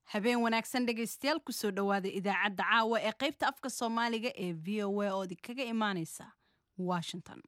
habeen wanaagsan dhegaystayaal kusoo dhowaada idaacadda caawa ee qaybta afka soomaaliga ee v o a oo idinkaga imaaneysa washington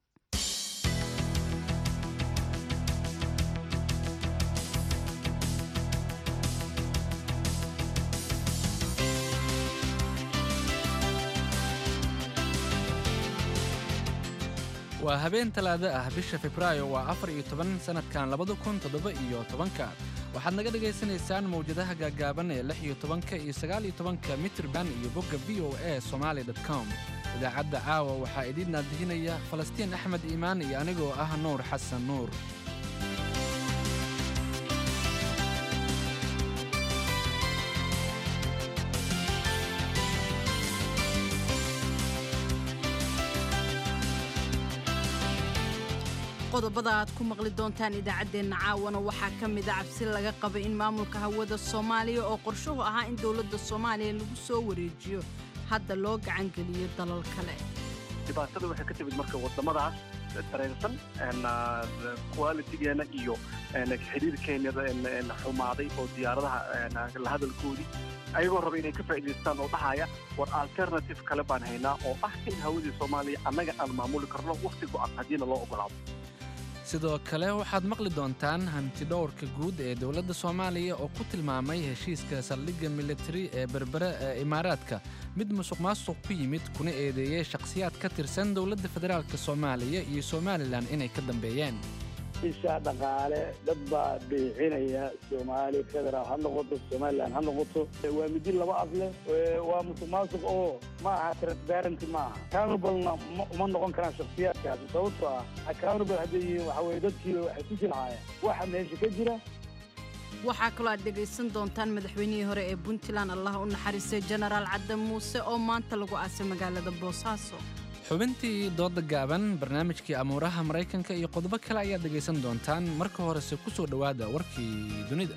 waa habeen talaado ah bisha febraayo waa afar iyo toban sannadkan labada kun toddoba iyo tobanka waxaad naga dhagaysanaysaan mawjadaha gaagaaban ee lix iyo tobanka iyo sagaal iyo tobanka mitrban iyo bogga v o a somaali com idaacadda caawa waxaa idiin naadihinaya falastiin axmed iimaan iyo anigoo ah nuur xasan nuur qodobada aad ku maqli doontaan idaacaddeenna caawana waxaa ka mid a cabsi laga qaba in maamulka hawada soomaaliya oo qorshuhu ahaa in dowladda soomaaliya lagu soo wareejiyo hadda loo gacangeliyo dalal kale dhibaatada waxay ka timid marka wadamadaas dareensan qualitigeena iyo xiriirkeena xumaaday oo diyaaradaha la hadalkoodii ayagoo raba inay ka faa'idaystaan oo dhahaya war alternative kale baan haynaa oo ah in hawadii soomaaliya annaga aan maamuli karno wakhti go'an haddiina loo ogolaado sidoo kale waxaad maqli doontaan hantidhowrka guud ee dowladda soomaaliya oo ku tilmaamay heshiiska saldhigga militari ee berbere ee imaaraadka mid musuq maasuq ku yimid kuna eedeeyey shakhsiyaad ka tirsan dowladda federaalk soomaaliya iyo somalilan inay ka dambeeyeen isha dhaqaale dad baa biixinaya soomaali federaal ha noqoto somalilan ha noqoto waa midi laba af leh waa musuq maasuq oo ma aha transparency ma aha accountablena uma noqon karaan shaksiyaadkaasi sababtoo ah accountable hadday yihiin waxa weye dadkiiba waxay ku jilcaayaan waxa meesha ka jira waxaa kaloo aad dhegaysan doontaan madaxweynihii hore ee puntland allah u naxariistay jenaraal cadde muuse oo maanta lagu aasay magaalada boosaaso xubintii dooda gaaban barnaamijkii amuuraha maraykanka iyo qodobo kale ayaad dhegaysan doontaan marka horese ku soo dhowaada warkii dunida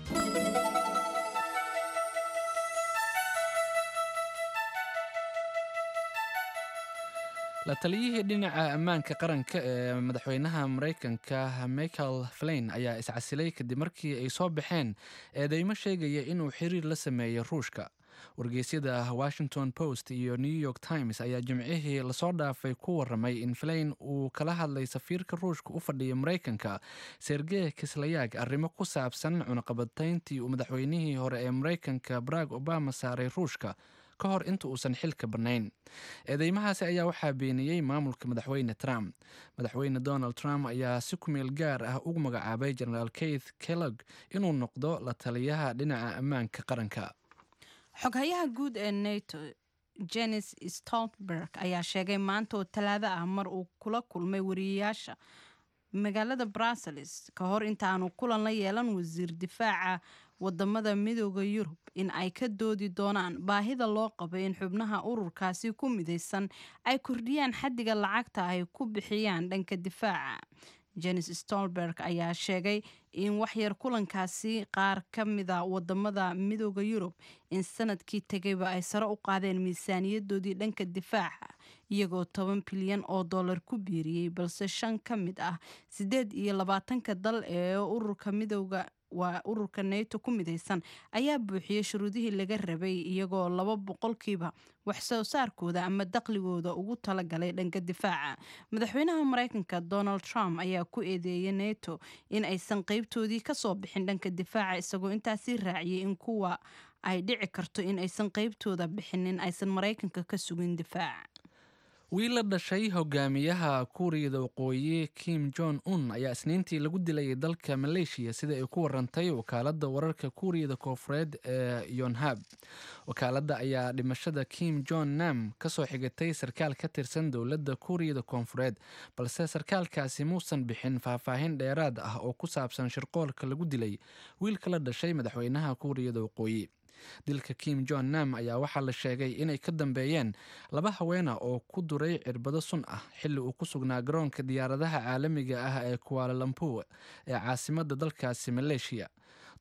la taliyihii dhinaca ammaanka qaranka ee madaxweynaha maraykanka michael flain ayaa iscasilay kadib markii ay soo baxeen eedeymo sheegaya inuu xiriir la sameeyey ruushka wargeysyada washington post iyo new york times ayaa jimcihii lasoo dhaafay ku waramay in flain uu kala hadlay safiirka ruushka u fadhiya maraykanka sergey kislayaag arrimo ku saabsan cunaqabatayntii uu madaxweynihii hore ee maraykanka barack obama saaray ruushka ka hor inta uusan xilka bannayn eedeymahaasi ayaa waxaa beeniyey maamulka madaxweyne trump madaxweyne donald trump ayaa si kumeel gaar ah ugu magacaabay genaraal keith kellog inuu noqdo la taliyaha dhinaca ammaanka qaranka xoghayaha guud ee nato jenis stoltenberg ayaa sheegay maanta oo talaado ah mar uu kula kulmay wariyayaasha magaalada brussels ka hor intaanu kulan la yeelan wasiir difaaca wadamada midooda yurub in ay ka doodi doonaan baahida loo qabo in xubnaha ururkaasi ku midaysan ay kordhiyaan xaddiga lacagta ay ku bixiyaan dhanka difaaca jenis stolberg ayaa sheegay in waxyar kulankaasi qaar ka mida wadamada midooda yurub in sanadkii tegayba ay sare u qaadeen miisaaniyadoodii dhanka difaaca iyagoo toban bilyan oo dollar ku biiriyey balse shan ka mid ah siddeed iyo labaatanka dal ee ururka midooda waa ururka nato ku midaysan ayaa buuxiyey shuruudihii laga rabay iyagoo laba boqolkiiba wax soo saarkooda ama daqligooda ugu talagalay dhanka difaaca madaxweynaha maraykanka donald trump ayaa ku eedeeyay nato in aysan qeybtoodii kasoo bixin dhanka difaaca isagoo intaasii raaciyay in kuwa ay dhici karto in aysan qeybtooda bixinin aysan maraykanka ka sugin difaaca wiil la dhashay hogaamiyaha kuuriyada waqooyi kim jon un ayaa isniintii lagu dilay dalka maleeshiya sida ay ku warantay wakaaladda wararka kuuriyada koofureed ee yonhab wakaaladda ayaa dhimashada kim jon nam kasoo xigatay sarkaal ka tirsan dowladda kuuriyada koonfureed balse sarkaalkaasi muusan bixin faahfaahin dheeraad ah oo ku saabsan shirqoolka lagu dilay wiilka la dhashay madaxweynaha kuuriyada waqooyi dilka kim jon nam ayaa waxaa la sheegay inay ka dambeeyeen laba haweena oo ku duray cirbado sun ah xilli uu ku sugnaa garoonka diyaaradaha caalamiga ah ee kuaalalampu ee caasimada dalkaasi maleeshiya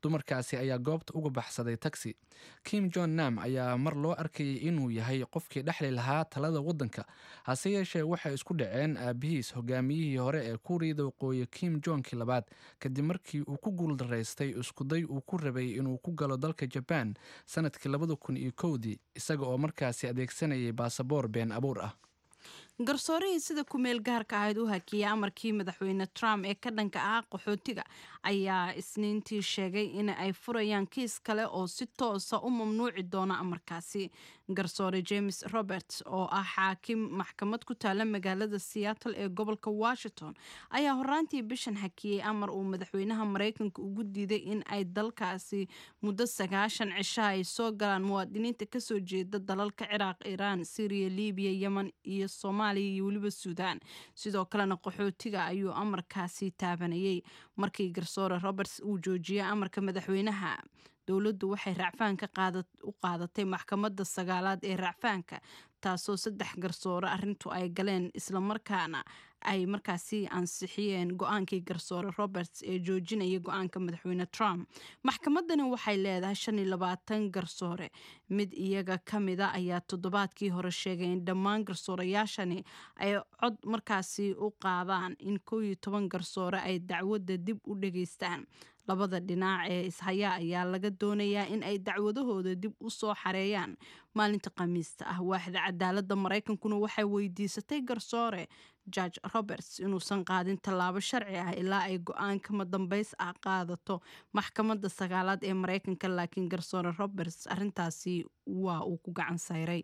dumarkaasi ayaa goobta uga baxsaday taxi kim jon nam ayaa mar loo arkayay inuu yahay qofkii dhexli lahaa talada waddanka hase yeeshee waxay isku dhaceen aabihiis hogaamiyihii hore ee kuuriyada waqooyi kim jonkii labaad kadib markii uu ku guuldaraystay iskuday uu ku rabay inuu ku galo dalka jabaan sanadkii labada kun iyo kowdii isaga oo markaasi adeegsanayay baasaboor been abuur ah garsoorihii sida ku-meel gaarka ahayd u hakiyay amarkii madaxweyne trump ee ka dhanka ah qaxootiga ayaa isniintii sheegay in ay furayaan kiis kale oo si toosa u mamnuuci doona amarkaasi garsoore james roberts oo ah xaakim maxkamad ku taala magaalada seattle ee gobolka washington ayaa horaantii bishan hakiyey amar uu madaxweynaha maraykanka ugu diiday in ay dalkaasi muddo sagaashan cisha ay soo galaan muwaadiniinta kasoo jeeda dalalka ciraaq iiraan syriya libiya yemen iyo soomaaliya iyo weliba suudaan sidoo kalena qaxootiga ayuu amarkaasi taabanayay markii garsoore roberts uu joojiyey amarka madaxweynaha dowladdu waxay racfaanka u qaadatay maxkamadda sagaalaad ee racfaanka taasoo saddex garsoore arrintu ay galeen islamarkaana ay markaasi ansixiyeen go-aankii garsoore roberts ee joojinaya go-aanka madaxweyne trump maxkamadani waxay leedahay shan iyo labaatan garsoore mid iyaga ka mida ayaa toddobaadkii hore sheegay in dhammaan garsoorayaashani ay cod markaasi u qaadaan in koo iyo toban garsoore ay dacwadda dib u dhageystaan labada dhinac ee ishayaa ayaa laga doonayaa in ay dacwadahooda dib u soo xareeyaan maalinta khamiista ah waaxda cadaaladda maraykankuna waxay weydiisatay garsoore george roberts inuusan qaadin tallaabo sharci ah ilaa ay go-aan kama dambeys ah qaadato maxkamadda sagaalaad ee maraykanka laakiin garsoore roberts arrintaasi waa uu ku gacan sayray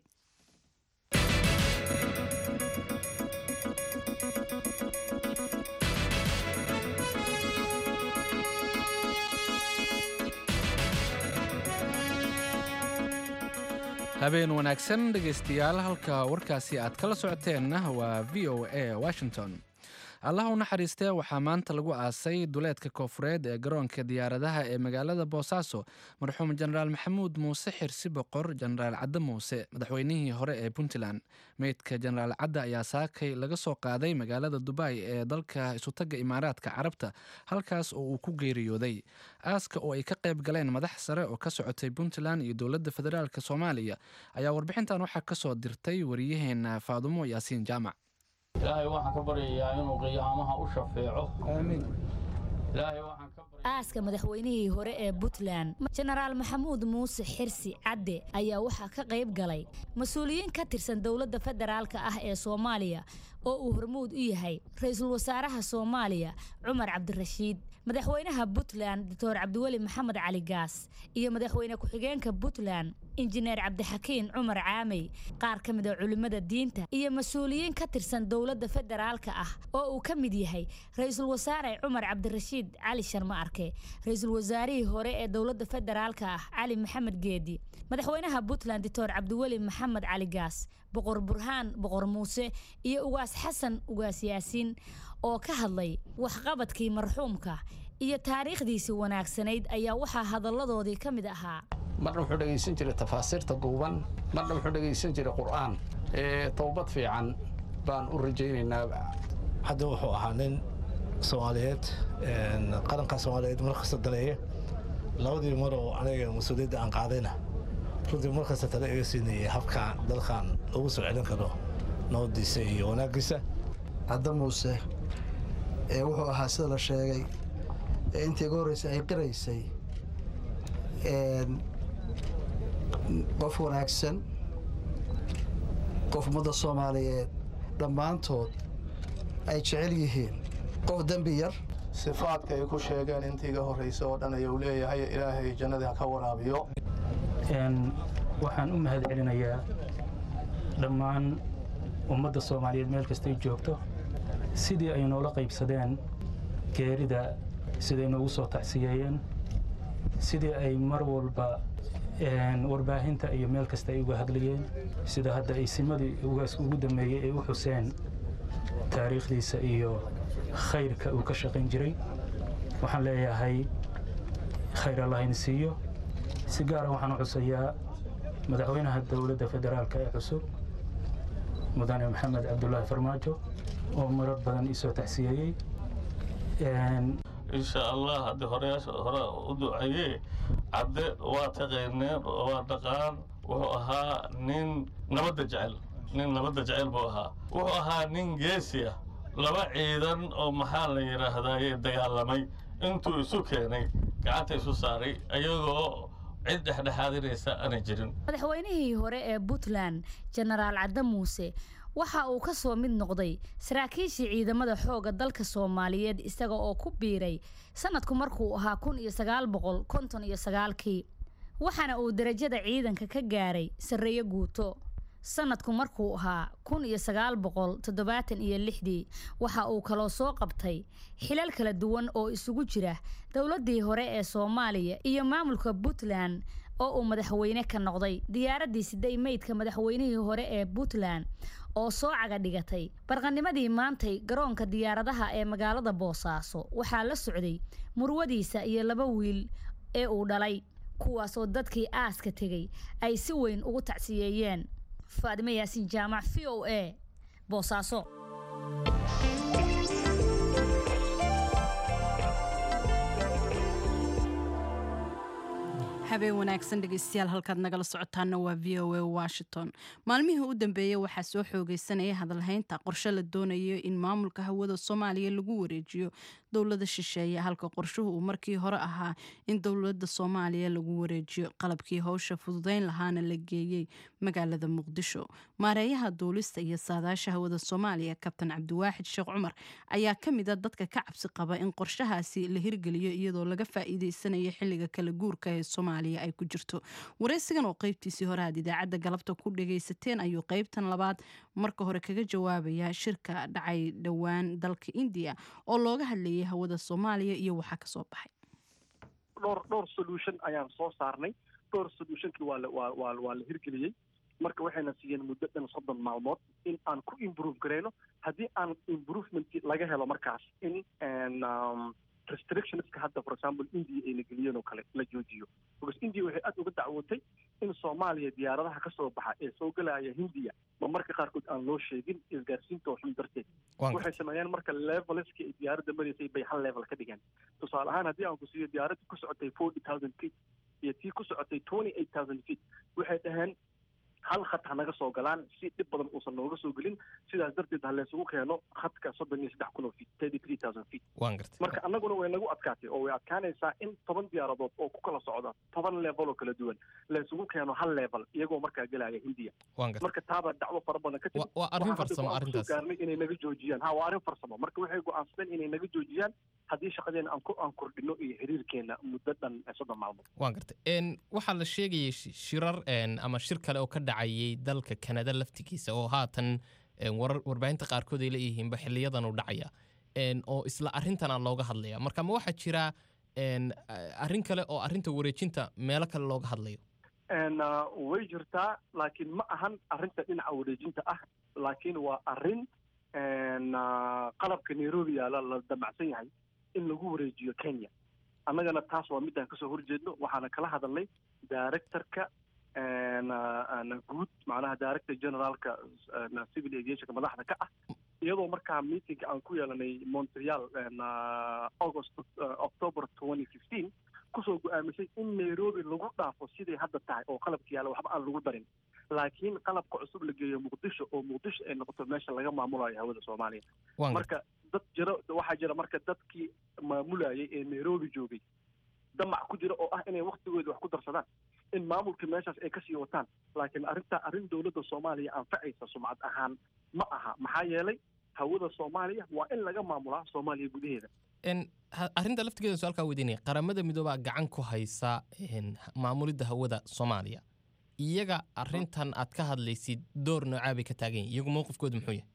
habeen wanaagsan dhegaystayaal halka warkaasi aad kala socoteenna waa v o a washington allah u naxariistee waxaa maanta lagu aasay duleedka koofureed ee garoonka diyaaradaha ee magaalada boosaaso marxuum jenaraal maxamuud muuse xirsi boqor jenaraal cadde muuse madaxweynihii hore ee puntland meydka jenaraal cadde ayaa saakay laga soo qaaday magaalada dubai ee dalka isutaga imaaraadka carabta halkaas oo uu ku geeriyooday aaska oo ay ka qayb galeen madax sare oo ka socotay puntland iyo dowladda federaalk soomaaliya ayaa warbixintan waxaa kasoo dirtay wariyaheena faadumo yaasiin jaamac ilaahay waxaan ka baryayaa inuu qiyaamaha u shafeeco aaska madaxweynihii hore ee puntland jenaraal maxamuud muuse xirsi cadde ayaa waxaa ka qayb galay mas-uuliyiin ka tirsan dowladda federaalka ah ee soomaaliya oo uu hormuud u yahay ra-iisul wasaaraha soomaaliya cumar cabdirashiid madaxweynaha puntland doctor cabdiweli maxamed cali gaas iyo madaxweyne ku-xigeenka puntland injineer cabdixakiin cumar caamey qaar ka mid a culimmada diinta iyo mas-uuliyiin ka tirsan dowladda federaalka ah oo uu ka mid yahay ra-iisul wasaare cumar cabdirashiid cali sharma arke ra-iisul wasaarihii hore ee dowladda federaalka ah cali maxamed geedi madaxweynaha puntland doctor cabdiweli maxamed cali gaas boqor burhaan boqor muuse iyo ugaas xasan ugaas yaasiin oo ka hadlay waxqabadkii marxuumka iyo taariikhdiisii wanaagsanayd ayaa waxaa hadalladoodii ka mid ahaa marna wuxuu dhegaysan jiray tafaasiirta duuban marna wuxuu dhegaysan jiray qur'aan towbad fiican baan u rajaynaynaa hadda wuxuu ahaa nin soomaaliyeed qaranka soomaaliyeed markasta daneeya labadii mar oo aniga mas-uuliyadda aan qaadayna runtii markasta tale iga siinayay habkaan dalkan ugu soo celin karo nabadiisa iyo wanaaggiisa cadda muuse ee wuxuu ahaa sida la sheegay ee intii iga horreysay ay qiraysay qof wanaagsan qof ummadda soomaaliyeed dhammaantood ay jecel yihiin qof dembi yar sifaadka ay ku sheegeen intii iga horraysa oo dhan ayuu leeyahay ilaahay jannadii ha ka waraabiyo waxaan u mahad celinayaa dhammaan ummadda soomaaliyeed meel kastay joogto sidii ay noola qaybsadeen geerida siday noogu soo tacsiyeeyeen sidii ay mar walba warbaahinta iyo meel kasta ay uga hadlayeen sida hadda ay simadii ugu dambeeyey ay u xuseen taariikhdiisa iyo khayrka uu ka shaqayn jiray waxaan leeyahay khayr allahayna siiyo si gaara waxaan u xusayaa madaxweynaha dowladda federaalka ee cusub mudane maxamed cabdulaahi farmaajo oo marar badan isoo tacsiyeeyey insha allah haddii horeyaasha hore u duceeyee cadde waa taqayneen waa dhaqaan wuxuu ahaa nin nabadda jecel nin nabadda jecel buu ahaa wuxuu ahaa nin geesi ah laba ciidan oo maxaa la yidhaahdaye dagaalamay intuu isu keenay gacanta isu saaray ayagoo cid dhexdhexaadinaysa aanay jirin madaxweynihii hore ee puntland jenaraal cadde muuse waxa uu ka soo mid noqday saraakiishii ciidamada xoogga dalka soomaaliyeed isaga oo ku biiray sanadku markuu ahaa kun iyo sagaal boqol konton iyo sagaalkii waxaana uu darajada ciidanka ka gaaray sarreeyo guuto sanadku markuu ahaa kun iyo sagaal boqol toddobaatan iyo lixdii waxa uu kaloo soo qabtay xilal kala duwan oo isugu jira dowladdii hore ee soomaaliya iyo maamulka puntland oo uu madaxweyne ka noqday diyaaraddii siday meydka madaxweynihii hore ee puntland oo soo caga dhigatay barqanimadii maantay garoonka diyaaradaha ee magaalada boosaaso waxaa la socday murwadiisa iyo laba wiil ee uu dhalay kuwaasoo dadkii aaska tegey ay si weyn ugu tacsiyeeyeen faadimo yaasiin jaamac v o a boosaaso habeen wanaagsan dhegeystayaal halkaad nagala socotaana waa v o a washington maalmihii u dambeeyey waxaa soo xoogeysanaya hadalhaynta qorshe la doonayo in maamulka hawada soomaaliya lagu wareejiyo dowlada shisheeye halka qorshuhu uu markii hore ahaa in dowlada soomaaliya lagu wareejiyo qalabkii howsha fududeyn lahaana la geeyey magaalada muqdisho maareeyaha duulista iyo saadaasha hawada soomaaliya kabtan cabdiwaaxid sheekh cumar ayaa ka mid a dadka ka cabsi qaba in qorshahaasi la hirgeliyo iyadoo laga faa'iideysanayo xilliga kala guurka ee soomaaliya ay ku jirto wareysigan oo qeybtiisii hore aad idaacadda galabta ku dhagaysateen ayuu qeybtan labaad marka hore kaga jawaabaya shirka dhacay dhowaan dalka indiya oo looga hadlayay hawada soomaaliya iyo waxaa kasoo baxay dhowr dhowr solution ayaan soo saarnay dhowr solutionkii waa la waa waa waa la hirgeliyey marka waxayna siiyeen muddo dhan soddon maalmood in aan ku improve garayno haddii aan improvement laga helo markaas in restrictionska hadda for example india ay la geliyeen oo kale la joojiyo because india waxay aad uga dacwootay in soomaaliya diyaaradaha ka soo baxa ee soo gelaya hindiya ma marka qaarkood aan loo sheegin isgaarsiinta oo xun darteed waxay sameeyeen marka leveleski ay diyaaradda maraysay bay hal level ka dhigeen tusaale ahaan haddii aan ku siiyo diyaaradda ku socotay forty thousand feet iyo tii ku socotay twenty eight thousand feet waxay dhaheen hal khad ha naga soo galaan si dhib badan uusan nooga soo gelin sidaas darteed ha laysugu keeno khadka soddon iyo saddex kun oo feet thirty three thousand feet waan gartay marka annaguna way nagu adkaatay oo way adkaanaysaa in toban diyaaradood oo ku kala socda toban level oo kala duwan laysugu keeno hal level iyagoo markaa gelaya hindiya waan gartay marka taabaa dacwo fara badan ka timid waa arrin waxaan hadda farsamo go'aan kusoo arrintaas gaarnay inay naga joojiyaan ha waa arrin farsamo marka waxay go'aansadeen inay naga joojiyaan haddii shaqadeena aan ku aan kordhino iyo xiriirkeena muddo dhan soddon maalmood waan gartay n waxaa la sheegayay shi- shirar n ama shir kale oo ka dhacayay dalka kanada laftigiisa oo haatan n warar warbaahinta qaarkood ay leeyihiinba xiliyadan u dhacaya n oo isla arrintana looga hadlaya marka ma waxaa jira n arrin kale oo arrinta wareejinta meelo kale looga hadlayo n way jirtaa laakiin ma ahan arrinta dhinaca wareejinta ah laakiin waa arrin n qalabka nairobi yaala la damacsan yahay in lagu wareejiyo kenya annagana taas waa midaan kasoo horjeedno waxaana kala hadalnay directorka n guud macnaha director generaalka n civil aviationka madaxda ka ah iyadoo markaa meetingka aan ku yeelanay montreal n august october twenty fifteen kusoo go-aamisay in nairobi lagu dhaafo siday hadda tahay oo qalabka yaalla waxba aan lagu darin laakiin qalabka cusub la geeyo muqdisho oo muqdisho ay noqoto meesha laga maamulayo hawada soomaaliya Waan marka dad jira waxaa jira marka dadkii maamulayay ee nairobi joogay damac ku jira oo ah inay waktigooda wax ku darsadaan in maamulka meeshaas ay kasii wataan laakiin arrintaa arrin dowladda soomaaliya anfacaysa sumcad ahaan ma aha maxaa yeelay hawada soomaaliya waa in laga maamulaa soomaaliya gudaheeda n ha- arrinta laftigeeda su-aalkaa weydiinaya qaramada midoobaa gacan ku haysa n maamulidda hawada soomaaliya iyaga arrintan aad ka hadlaysid door noocaa bay ka taagan yihin iyagu mowqifkooda muxuu yahay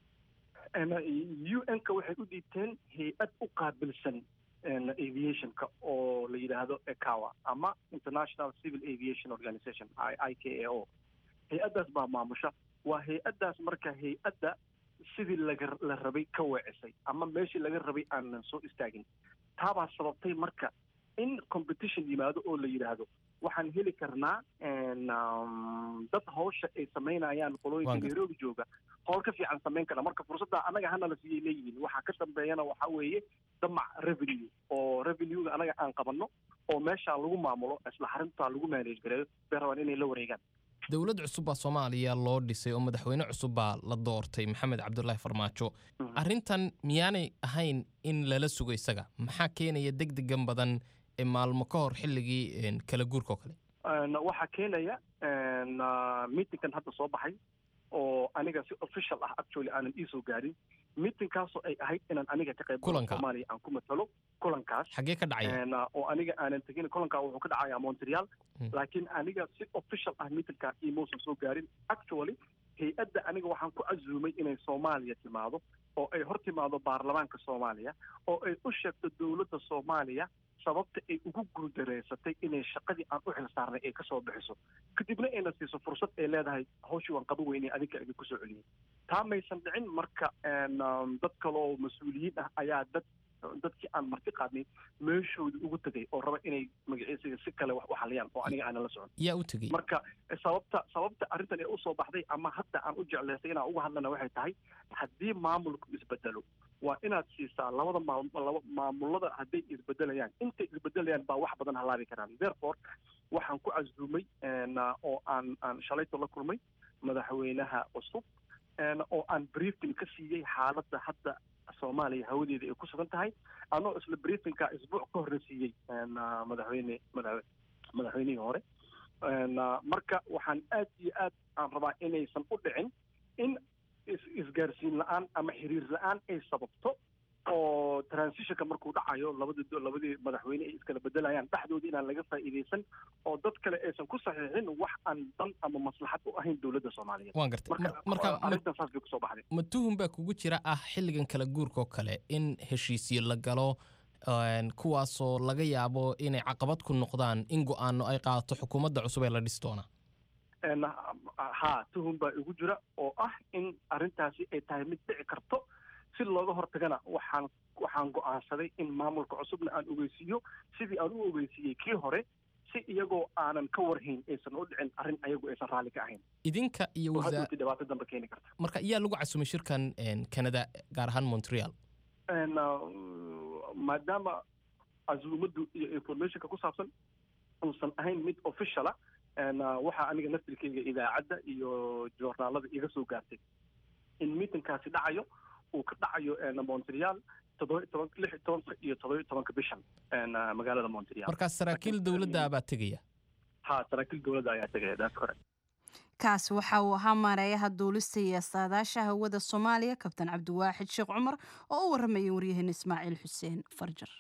u n-ka waxay u dhiibteen hay-ad u qaabilsan n aviationka oo la yidhaahdo ecawa ama international civil aviation organization i i k a o hay-addaas baa maamusha waa hay-addaas marka hay-adda sidii laga la rabay ka weecisay ama meeshii laga rabay aanan soo istaagin taabaa sababtay marka in competition yimaado oo la yidhaahdo waxaan heli karnaa n um, dad hawsha ay samaynayaan qolooyinka Waan gartay. nairobi jooga howl ka fiican samayn kara marka fursadda annaga hana la siiyay leeyihiin waxaa ka dambeeyana waxaa weeye damac revenue oo revenuega anaga aan qabanno oo meeshaa lagu maamulo isla xarintaa lagu manage gareeyo bay rabaan inay la wareegaan dowlad cusub baa soomaaliya loo dhisay oo madaxweyne cusub baa la doortay maxamed cabdulaahi farmaajo arrintan miyaanay ahayn in lala sugo isaga maxaa keenaya deg degan badan ee maalmo ka hor xilligii kala guurka oo kale waxaa keenaya meetingkan hadda soo baxay oo aniga si official ah actually aanan iisoo gaarin meetingkaasoo ay ahayd inaan aniga ka qayb galo soomaaliya aan ku matalo kulankaas xaggee ka dhacaya oo aniga aanan tegin kulankaa wuxuu ka dhacaya montreal laakiin aniga si official ah meetingkaa imousan soo gaarin actually hay-adda aniga waxaan ku casuumay inay soomaaliya timaado oo ay hor timaado baarlamaanka soomaaliya oo ay u sheegto dowladda soomaaliya sababta ay ugu guuldareysatay inay shaqadii aan u xilsaarnay ay kasoo bixiso kadibna ayna siiso fursad ay leedahay hawshii waan qaba weynay adinka idinku soo celiyey taa maysan dhicin marka dad kaloo mas-uuliyiin ah ayaa dad dadkii aan marti qaadnay meeshoodii ugu tegay oo raba inay magaciisiga si kale wax u xaliyaan oo aniga aanan la socon yaa u tegey marka sababta sababta arrintan ee usoo baxday ama hadda aan u jeclaystay inaan uga hadlana waxay tahay haddii maamulku isbedelo waa inaad siisaa labada maalaba maamulada hadday isbedelayaan intay isbedelayaan baa wax badan halaabi karaan therefore waxaan ku casuumay oo aan aan shalayto la kulmay madaxweynaha cusub oo aan briefing ka siiyey xaaladda hadda soomaaliya hawadeeda ay ku sugan tahay anoo isla briefingka isbuuc ka horre siiyey madaxweyne madaxweynihii hore marka waxaan aad iyo aad aan rabaa inaysan u dhicin in isgaarsiin la-aan ama xiriir la-aan ay sababto oo transitionka markuu dhacayo labadii labadii madaxweyne ay iskala bedelayaan dhexdooda inaan laga faa'iidaysan oo dad kale aysan ku saxiixin wax aan dan ama maslaxad u ahayn dowladda soomaaliyeed waan gartay marka arrintan saas bay kusoo baxday ma tuhun baa kugu jira ah xilligan kala guurka oo kale in heshiisyo la galo kuwaasoo laga yaabo inay caqabad ku noqdaan in go-aano ay qaadato xukuumadda cusub ee la dhisi doona ha tuhun baa igu jira oo ah in arrintaasi ay tahay mid dhici karto si looga hortagana waxaan waxaan go'aansaday in maamulka cusubna aan ogeysiiyo sidii aan u ogeysiiyey kii hore si iyagoo aanan ka warhayn aysan u dhicin arrin ayagu aysan raalli ka ahayn idinka iyo oo hadhowti dhibaato dambe keeni karta marka iyaa lagu casumay shirkan canada gaar ahaan montreal maadaama casuumaddu iyo informationka ku saabsan uusan ahayn mid officiala waxaa aniga naftirkeyga idaacadda iyo joornaalada iga soo gaartay in meetingkaasi dhacayo uu ka dhacayo montreal toddoba toban lix tobanka iyo toddoba tobanka bishan magaalada montreal markaas saraakiil dowladda baa tegaya ha saraakiil dowladda ayaa tegaya that's correct kaasi waxa uu ahaa maareeyaha duulista iyo saadaasha hawada soomaaliya kabtan cabdiwaaxid sheekh cumar oo u warramayay waryaheena ismaaciil xuseen farjar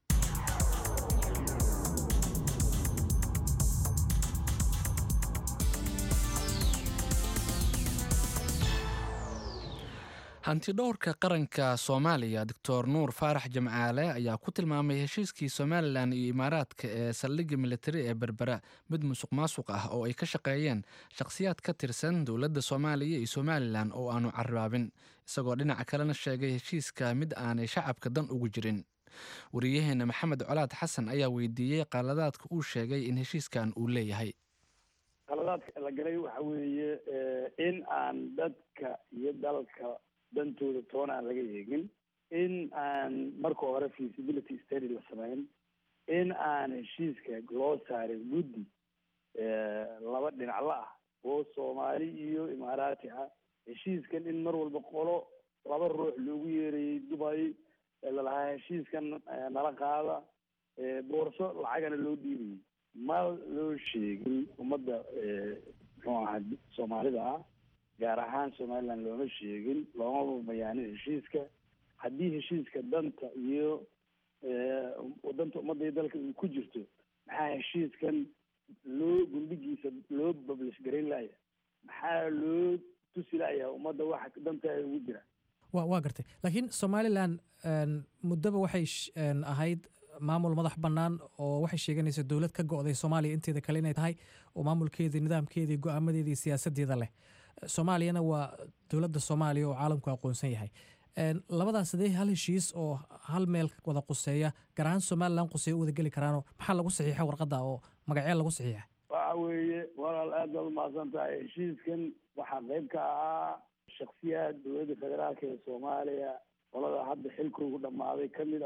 hantidhowrka qaranka soomaaliya doctor nuur faarax jamcaale ayaa ku tilmaamay heshiiskii somalilan iyo imaaraadka ee saldhigga militari ee berbera mid musuq maasuq ah oo ay ka shaqeeyeen shakhsiyaad ka tirsan dowladda soomaaliya iyo somalilan oo aanu carraabin isagoo dhinaca kalena sheegay heshiiska mid aanay shacabka dan ugu jirin wariyaheena maxamed colaad xasan ayaa weydiiyey qaladaadka uu sheegay in heshiiskan uu leeyahay qaladaadka la galay waxa weeye in aan dadka iyo dalka dantooda toona aan laga eegin in aan marka hore feasibility study la samayn in aan heshiiska loo saarin guddi laba dhinacla ah oo soomaali iyo imaaraati ah heshiiskan in mar walba qolo laba ruux loogu yeerayay dubay lalahaa heshiiskan nala qaada boorso lacagana loo dhiibayay ma loo sheegin ummadda muxuu ahaa soomaalida ah gaar ahaan somaliland looma sheegin looma bayaanin heshiiska haddii heshiiska danta iyo danta ummadda iyo dalka uu ku jirto maxaa heshiiskan loo gundhigiisa loo bablish garayn laaya maxaa loo tusi laaya ummadda waxa dantaada ugu jira wa waa gartay laakiin somalilan muddaba waxay ahayd maamul madax bannaan oo waxay sheeganaysa dowlad ka go'day soomaaliya inteeda kale inay tahay oo maamulkeedii nidaamkeedii go-aamadeeda iyo siyaasadeeda leh soomaaliyana waa dowladda soomaaliya oo caalamku aqoonsan yahay labadaas sidee hal heshiis oo hal meel wada quseeya gaar ahaan somalilan quseeya u wada geli karaanoo maxaa lagu saxiixa warqadda oo magacee lagu saxiixa waxa weeye walaal aad baad umahadsan tahay heshiiskan waxaa qayb ka ahaa shaksiyaad dowladda federaalka ee soomaaliya qolada hadda xilkoogu dhammaaday ka mid ah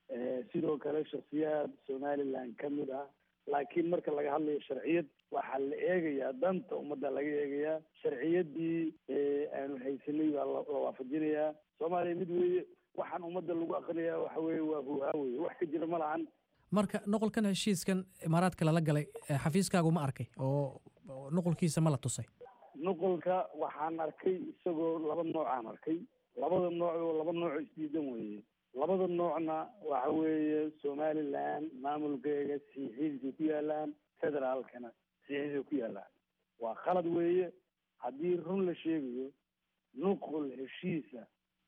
sidoo kale shaksiyaad somaliland ka mid ah laakiin marka laga hadlayo sharciyad waxaa la eegayaa danta ummadda laga eegayaa sharciyadii aanu haysanay baa la waafajinayaa soomaaliya mid weeye waxaan ummadda lagu aqrinayaa waxa weeye waa huhaa weye wax ka jira ma lahan marka noqolkan heshiiskan imaaraadka lala galay xafiiskaagu ma arkay oo noqolkiisa ma la tusay nuqolka waxaan arkay isagoo laba noocaan arkay labada nooc oo laba nooc isdiidan weeye labada noocna waxa weeye somaliland maamulkeega sixiisay ku yaalaan federaalkana sixiisay ku yaalaan waa khalad weeye haddii run la sheegayo nuqol heshiisa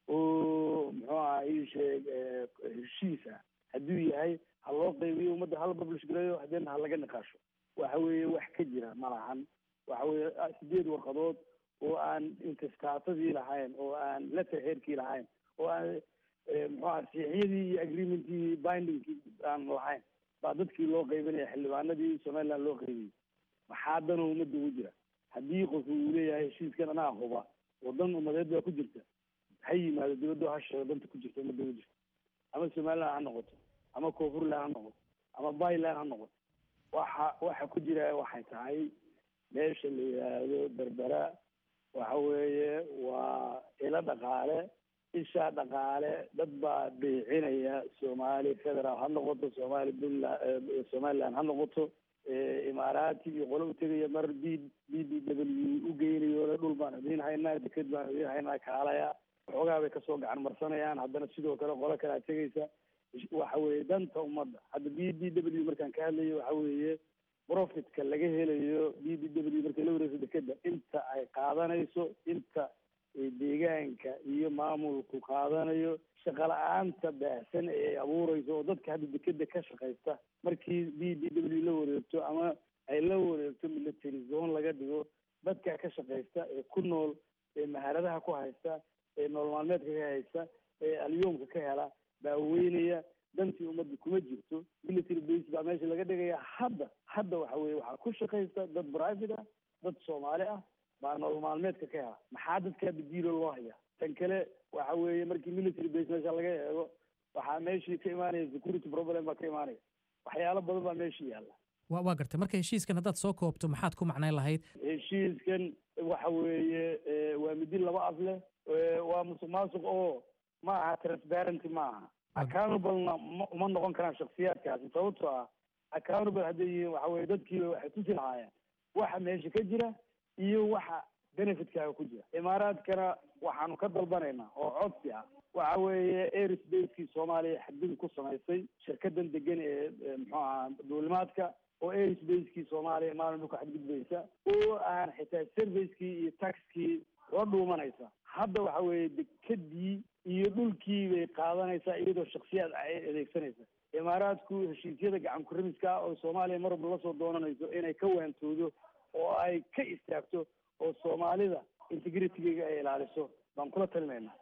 oo muxuu aha ii sheeg heshiisa hadduu yahay ha loo qaybiyo ummadda hala publish gareeyo hadeena ha laga niqaasho waxa weeye wax ka jira ma lahan waxa weeye sideed warqadood oo aan intiskaatadii lahayn oo aan letterheadkii lahayn oo aan muxuu aha siixyadii iyo agreementkii bindingkii aan lahayn baa dadkii loo qaybinaya xildhibaanadii somaliland loo qaybiyey maxaa danoo ummadda ugu jira haddii qofku uu leeyahay heshiiskan anaa huba wadan umadeed baa ku jirta ha yimaado dibaddo ha sheego danta ku jirta ummadda ugu jirta ama somaliland ha noqoto ama koonfurland ha noqoto ama byland ha noqoto waxa waxa ku jira waxay tahay meesha la yidhaahdo berbera waxa weeye waa ilo dhaqaale ishaa dhaqaale dad baa beecinaya soomaali federaal ha noqoto soomaali puntland somaliland ha noqoto imaaraati iyo qolo u tegaya mar b b b w u geynayo le dhul baan idiin haynaa deked baan idiin haynaa kaalaya waxoogaa bay kasoo gacan marsanayaan haddana sidoo kale qolo kalea tegaysa waxa weeye danta ummadda hadda b b w markaan ka hadlayo waxa weeye profitka laga helayo b b w markay la wareegso dekeda inta ay qaadanayso inta deegaanka iyo maamulku qaadanayo shaqa la-aanta baahsan ee ay abuureyso oo dadka hadda dekeda ka shaqaysta markii b b w la wareegto ama ay la wareegto military zone laga dhigo dadka ka shaqaysta ee ku nool ee maharadaha ku haysta ee nool maalmeedka ka haysta ee alyoomka ka hela baa weynaya dantii ummadda kuma jirto military base baa meesha laga dhigaya hadda hadda waxa weye waxaa ku shaqaysta dad private ah dad soomaali ah baa nolol maalmeedka ka hela maxaa dadkaa badiilo loo hayaa tan kale waxa weeye markii military base meesha laga eego waxaa meeshii ka imaanaya security problem baa ka imaanaya waxyaalo badan baa meeshii yaalla wa waa gartay marka heshiiskan haddaad soo koobto maxaad ku macnayn lahayd heshiiskan waxa weeye waa midi laba af leh waa musuq maasuq oo ma aha transparency ma aha accountablena ma uma noqon karaan shaksiyaadkaasi sababtoo ah accountable hadday yihiin waxa weye dadkiiba waxay tusi lahaayeen waxa meesha ka jira iyo waxa benefitkaaga ku jira imaaraadkana waxaanu ka dalbanaynaa oo codsi ah waxa weeye airsbacekii soomaaliya xadgudub ku samaysay shirkadan degan ee muxuu ahaa duulimaadka oo airsbacekii soomaaliya maalin dhulka xadgudbaysa oo aan xitaa servicekii iyo taxkii la dhuumanaysa hadda waxa weeye dekedii iyo dhulkii bay qaadanaysaa iyadoo shaksiyaad ay adeegsanaysa imaaraadku heshiisyada gacan kurimiska ah oo soomaaliya mar walba lasoo doonanayso inay ka waantoodo oo ay ka istaagto oo soomaalida integritygeega ay ilaaliso baan kula talinaynaa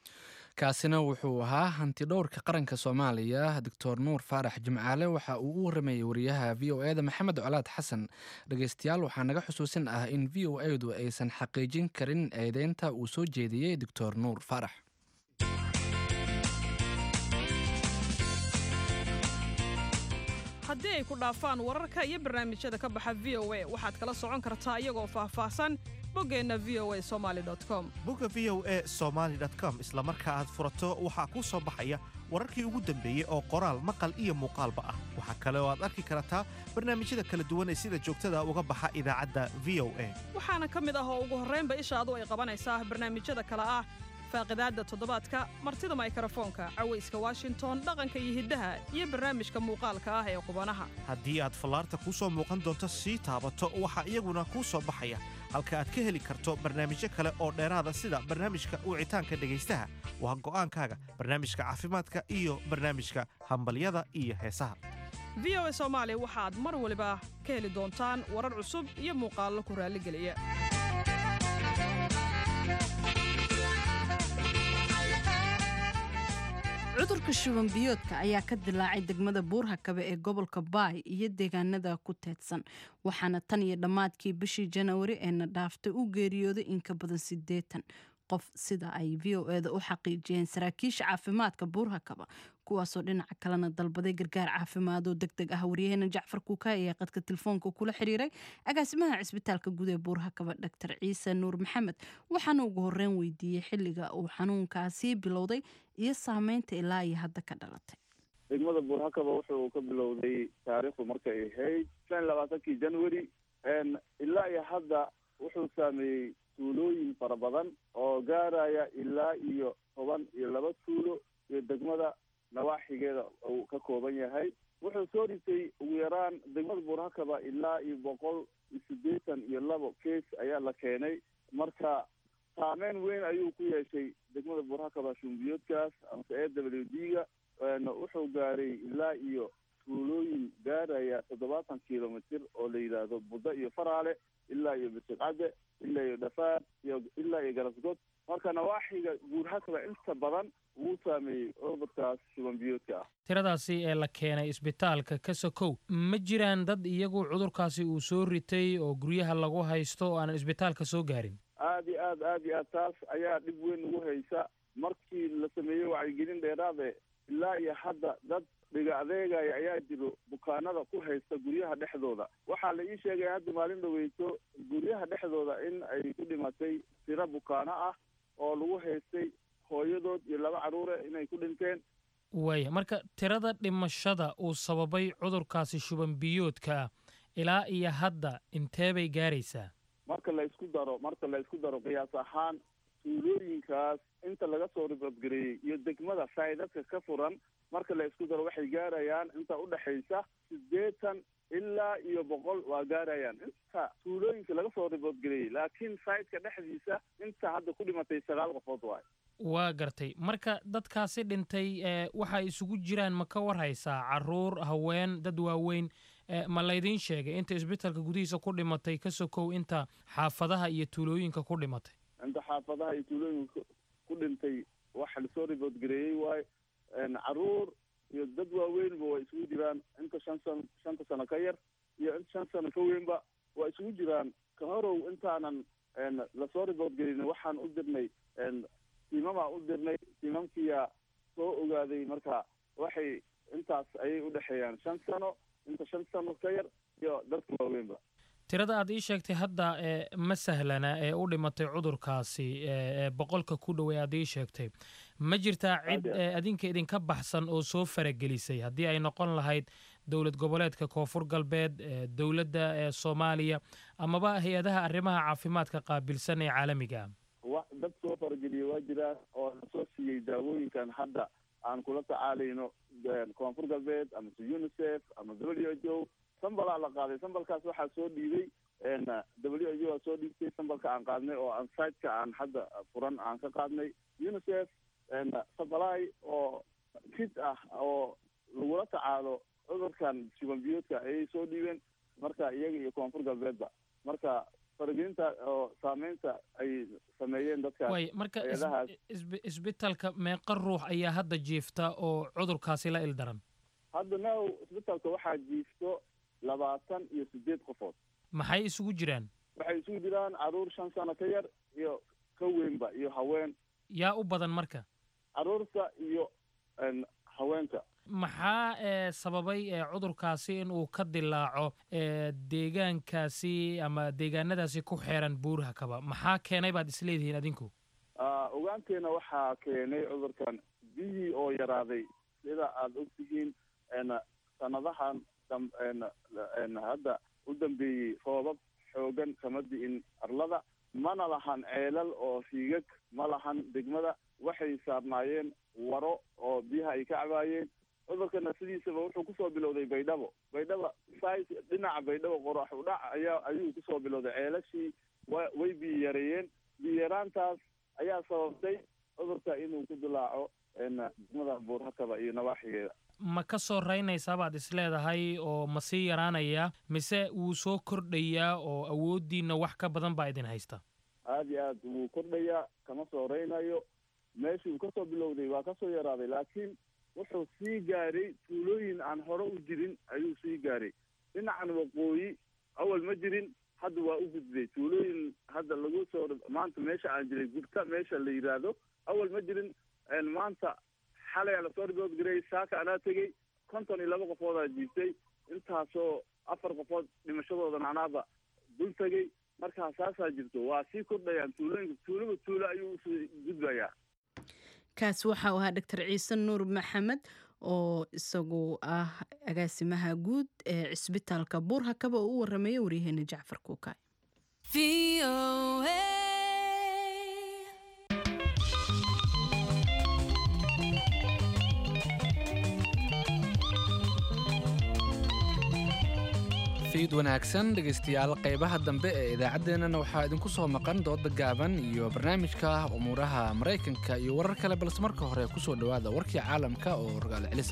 kaasina wuxuu ahaa hanti dhowrka qaranka soomaaliya doctor nuur faarax jimcaale waxa uu u waramayey wariyaha v o eda maxamed colaad xasan dhegeystayaal waxaa naga xusuusin ah in v o edu aysan xaqiijin karin eedeynta uu soo jeediyey doctor nuur faarax haddii ay ku dhaafaan wararka iyo barnaamijyada ka baxa v o a waxaad kala socon kartaa iyagoo faahfaahsan boggeenna v o a somaali com bogga v o a somaali com isla marka aad furato waxaa kuu soo baxaya wararkii ugu dambeeyey oo qoraal maqal iyo muuqaalba ah waxaa kale oo aad arki kartaa barnaamijyada kala duwan ee sida joogtada uga baxa idaacadda v o a waxaana ka mid ah oo ugu horraynba ishaadu ay qabanaysaa barnaamijyada kale ah faaqidaadda toddobaadka martida maykrofoonka cawayska washington dhaqanka iyo hiddaha iyo barnaamijka muuqaalka ah ee qubanaha haddii aad fallaarta kuu soo muuqan doonto sii taabato waxaa iyaguna kuu soo baxaya halka aad ka heli karto barnaamijyo kale oo dheeraada sida barnaamijka wicitaanka dhegaystaha waa go'aankaaga barnaamijka caafimaadka iyo barnaamijka hambalyada iyo heesaha v o a soomaali waxaad mar waliba ka heli doontaan warar cusub iyo muuqaallo ku raalligeliya cudurka shuban biyoodka ayaa ka dilaacay degmada buurhakabe ee gobolka baay iyo deegaanada ku teedsan waxaana tan iyo dhammaadkii bishii janawari eena dhaaftay u geeriyooday in ka badan siddeetan qof sida ay v o eda u xaqiijiyeen saraakiisha caafimaadka buurhakaba kuwaasoo dhinaca kalena dalbaday gargaar caafimaad oo deg deg ah waryaheena jacfar kuuka ayaa qadka telefoonka kula xiriiray agaasimaha cisbitaalka guud ee buurhakaba dr ciise nuur maxamed waxaana ugu horeyn weydiiyey xilliga uu xanuunkaasi bilowday iyo saameynta ilaa iyo hadda ka dhalatay degmada buurhakaba wuxuu ka bilowday taariikhdu markay ahayd shan iyo labaatankii january ilaa iyo hadda wuxuu saameeyey tuulooyin fara badan oo gaaraya ilaa iyo toban iyo laba tuulo iyo degmada nawaaxigeeda uu ka kooban yahay wuxuu soo dhigtay ugu yaraan degmada buurhakaba ilaa iyo boqol iyo siddeetan iyo labo case ayaa la keenay marka saameyn weyn ayuu ku yeeshay degmada buurhakaba shumbiyoodkaas amase e w d ga wuxuu gaaray ilaa iyo tuulooyin gaaraya toddobaatan kilomitr oo la yidhaahdo buddo iyo faraale ilaa iyo bisiqcadde ilaa iyo dhafaar iyo ilaa iyo garasgod marka nawaaxiga buurhakaba inta badan wuu saameeyey cudurkaas shuban biyoodka ah tiradaasi ee la keenay isbitaalka ka sokow ma jiraan dad iyagu cudurkaasi uu soo ritay oo guryaha lagu haysto oo aanan isbitaalka soo gaarin aad iyo aad aad iyo aad taas ayaa dhib weyn ugu haysa markii la sameeyey wacyigelin dheeraade ilaa iyo hadda dad dhiga adeegaya ayaa jiro bukaanada ku haysta guryaha dhexdooda waxaa la ii sheegay hadda maalin dhaweyso guryaha dhexdooda in ay ku dhimatay tiro bukaano ah oo lagu haystay hooyadood iyo laba carruure inay ku dhinteen waaya marka tirada dhimashada uu sababay cudurkaasi shuban biyoodka ah ilaa iyo hadda intee bay gaaraysaa marka la isku daro marka la isku daro qiyaas ahaan tuulooyinkaas inta laga soo ribadgareeyey iyo degmada saydadka ka furan marka la isku daro waxay gaarayaan inta udhexaysa siddeetan ilaa iyo boqol waa gaarayaan inta tuulooyinka laga soo ribadgareeyey laakiin saydka dhexdiisa inta hadda ku dhimatay sagaal qofood waay waa gartay marka dadkaasi dhintay waxay isugu jiraan ma ka war haysaa caruur haween dad waaweyn ma laydiin sheegay inta isbitaalka gudihiisa ku dhimatay ka sokow inta xaafadaha iyo tuulooyinka ku dhimatay inta xaafadaha iyo tuulooyinka ku dhintay waxa lasoo riboodgareeyey waayo caruur iyo dad waaweynba waa isugu jiraan inta shan san shanta sano ka yar iyo inta shan sano ka weynba waa isugu jiraan ka horow intaanan lasoo riboodgelin waxaan u dirnay tiimamaa u dirnay tiimamkiyaa soo ogaaday marka waxay intaas ayay udhexeeyaan shan sano inta shan sano ka yar iyo dadka waaweynba tirada aad ii sheegtay hadda ma sahlana ee u dhimatay cudurkaasi boqolka ku dhow ee aad ii sheegtay ma jirtaa cid adinka idinka baxsan oo soo faragelisay haddii ay noqon lahayd dowlad goboleedka koonfur galbeed dowladda soomaaliya amaba hay-adaha arrimaha caafimaadka qaabilsan ee caalamiga wa dad soo farageliyey waa jiraan oo lasoo siiyey daawooyinkan hadda aan kula tacaalayno koonfur galbeed amase unicef ama w h o sambalaa la qaaday sambalkaas waxaa soo dhiibay w h o aa soo dhiibtay sambalka aan qaadnay oo aan siteka aan hadda furan aan ka qaadnay unicef sabalai oo kid ah oo lagula tacaalo cudurkan shuban biyoodka ayay soo dhiibeen marka iyaga iyo koonfur galbeedba marka faragelinta oo saameynta ay sameeyeen dadkaas way marka hay-adahaas isbitaalka meeqa ruux ayaa hadda jiifta oo cudurkaasi la ildaran hadda now isbitaalka waxaa jiifto labaatan iyo sideed qofood maxay isugu jiraan waxay isugu jiraan caruur shan sano ka yar iyo ka weynba iyo haween yaa u badan marka caruurta iyo haweenka maxaa ee sababay ee cudurkaasi in uu ka dilaaco ee deegaankaasi ama deegaanadaasi ku xeeran buuraha kaba maxaa keenay baad isleedihiin adinku ogaanteena waxaa keenay cudurkan biyihii oo yaraaday sida aada ogtihiin sanadahan hadda u dambeeyey roobab xoogan kama di'in arlada mana lahan ceelal oo riigag ma lahan degmada waxay saarnaayeen waro oo biyaha ay ka cabaayeen cudurkana sidiisaba wuxuu kusoo bilowday baydhabo baydhaba sai dhinaca baydhabo qorax udhac ayaa ayuu kusoo bilowday ceelashii wa way biyo yareeyeen biyo yaraantaas ayaa sababtay cudurka inuu ku dilaaco degmada buurhakaba iyo nawaaxigeeda ma ka soo raynaysaa baad isleedahay oo ma sii yaraanaya mise wuu soo kordhayaa oo awooddiinna wax ka badan baa idin haysta aada iyo aad wuu kordhayaa kama soo raynayo meeshii uu kasoo bilowday waa kasoo yaraaday laakiin wuxuu sii gaaray tuulooyin aan hore u jirin ayuu sii gaaray dhinacan waqooyi awal ma jirin hadda waa u gudbay tuulooyin hadda lagu soo maanta meesha aan jiray gubta meesha la yidhaahdo awal ma jirin maanta xalay aa lasoo ribood gareey saaka anaa tegey konton iyo laba qofoodaa jiibtay intaasoo afar qofood dhimashadooda macnaaba dul tegey markaa saasaa jirto waa sii kordhayaan tuulooyinka tuulaba tuulo ayuu usii gudbayaa kaas waxa uu ahaa doctor ciise nuur maxamed oo isagu ah agaasimaha guud ee cisbitaalka buurhakaba oo u warameeya waryaheena jacfar kuukaay fiid wanaagsan dhegaystayaal qaybaha dambe ee idaacaddeenana waxaa idinku soo maqan dooda gaaban iyo barnaamijka umuuraha maraykanka iyo warar kale balse marka hore ku soo dhowaada warkii caalamka oo rogaal celisa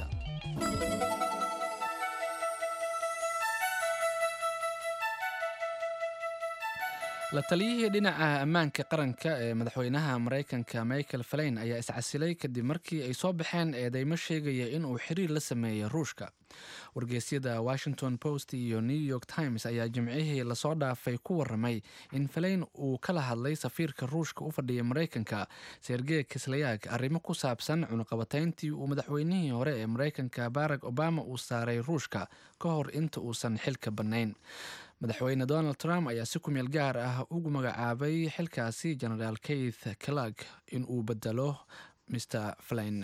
la taliyihii dhinaca ammaanka qaranka ee madaxweynaha maraykanka michael falain ayaa iscasilay kadib markii ay soo baxeen eedeymo sheegaya inuu xiriir la sameeyey ruushka wargeysyada washington post iyo new york times ayaa jimcihii lasoo dhaafay ku waramay in falain uu kala hadlay safiirka ruushka u fadhiya maraykanka sergey kislayak arrimo ku saabsan cunuqabatayntii uu madaxweynihii hore ee maraykanka barack obama uu saaray ruushka ka hor inta uusan xilka bannayn madaxweyne donald trump ayaa si kumeel gaar ah ugu magacaabay xilkaasi genaraal keith clag in uu bedelo mr flain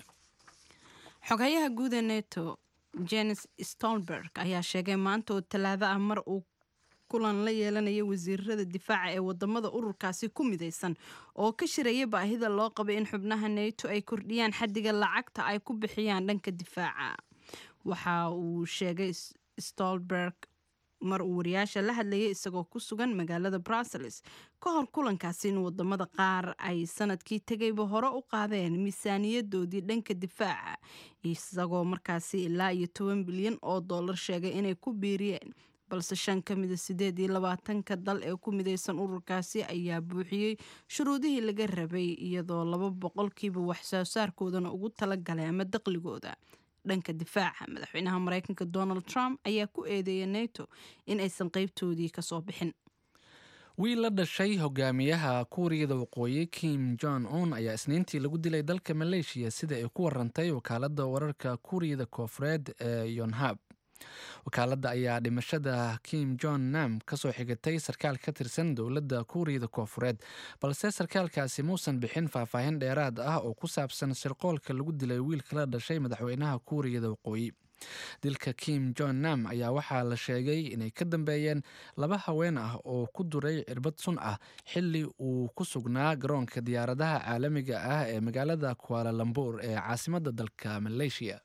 xogayaha guud ee neto jenes stolberg ayaa sheegay maanta oo talaado ah mar uu kulan la yeelanaya wasiirada difaaca ee wadamada ururkaasi ku midaysan oo ka shiraya baahida loo qabay in xubnaha neto ay kordhiyaan xadiga lacagta ay ku bixiyaan dhanka difaaca waxa uu sheegay stolberg mar uu wariyaasha la hadlayay isagoo ku sugan magaalada brussels ka hor kulankaasi in wadamada qaar ay sanadkii tegayba hore u qaadeen miisaaniyadoodii dhanka difaaca isagoo markaasi ilaa iyo toban bilyan oo dollar sheegay inay ku biiriyeen balse shan ka mida sideed iyo labaatanka dal ee ku midaysan ururkaasi ayaa buuxiyey shuruudihii laga rabay iyadoo laba boqolkiiba waxsoo saarkoodana ugu talagalay ama daqligooda dhanka difaaca madaxweynaha maraykanka donald trump ayaa ku eedeeyay neto in aysan qeybtoodii kasoo bixin wiil la dhashay hogaamiyaha kuuriyada waqooyi kim jon un ayaa isniintii lagu dilay dalka maleeshiya sida ay ku warantay wakaalada wararka kuuriyada koofureed ee yonhab wakaaladda ayaa dhimashada kim jon nam kasoo xigatay sarkaal ka tirsan dowladda kuuriyada koofureed balse sarkaalkaasi muusan bixin faahfaahin dheeraad ah oo ku saabsan shirqoolka lagu dilay wiilka la dhashay madaxweynaha kuuriyada waqooyi dilka kim jon nam ayaa waxaa la sheegay inay ka dambeeyeen laba haween ah oo ku duray cirbad sun ah xili uu ku sugnaa garoonka diyaaradaha caalamiga ah ee magaalada kualalambur ee caasimadda dalka maleeshiya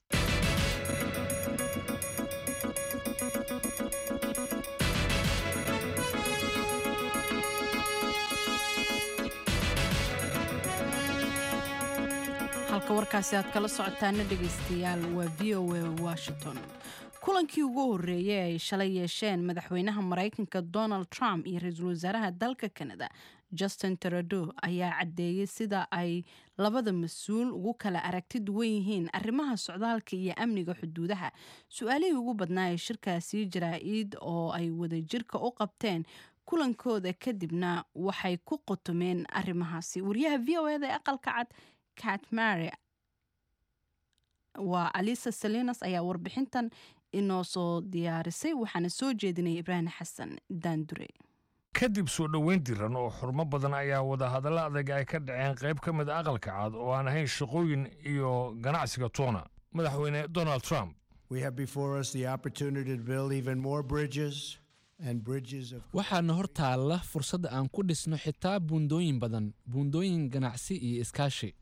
halka warkaasi aad kala socotaana dhegaystayaal waa v o a washington kulankii ugu horreeyey ay shalay yeesheen madaxweynaha maraykanka donald trump iyo ra-iisul wasaaraha dalka canada justin trudeau ayaa caddeeyey sida ay labada mas-uul ugu kala aragti duwan yihiin arrimaha socdaalka iyo amniga xuduudaha su-aalihii ugu badnaa ee shirkaasii jaraa-id oo ay wadajirka u qabteen kulankooda kadibna waxay ku qotomeen arrimahaasi wariyaha v o eda ee aqalka cad cat mary waa alisa salinas ayaa warbixintan inoo soo diyaarisay waxaana soo jeedinaya ibraahim xasan daandure kadib soo dhoweyn diran oo xurmo badan ayaa wadahadallo adag ay ka dhaceen qayb ka mid a aqalka cad oo aan ahayn shaqooyin iyo ganacsiga toona madaxweyne donald trump waxaana hor taalla fursad aan ku dhisno xitaa buundooyin badan buundooyin ganacsi iyo iskaashi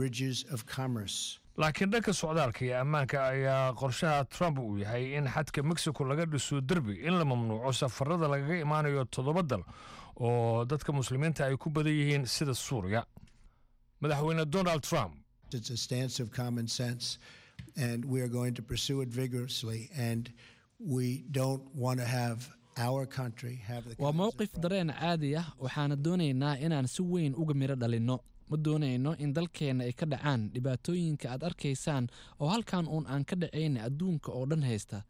laakiin dhanka socdaalka iyo ammaanka ayaa qorshaha trump uu yahay in xadka mexico laga dhiso derbi in la mamnuuco safarada lagaga imaanayo toddoba dal oo dadka muslimiinta ay ku badan yihiin sida suuriya madaxweyne donald trump waa mowqif dareen caadi ah waxaana doonaynaa inaan si weyn uga midho dhalinno ma doonayno in dalkeenna ay ka dhacaan dhibaatooyinka aad arkaysaan oo halkan uun aan ka dhacayna adduunka oo dhan haysta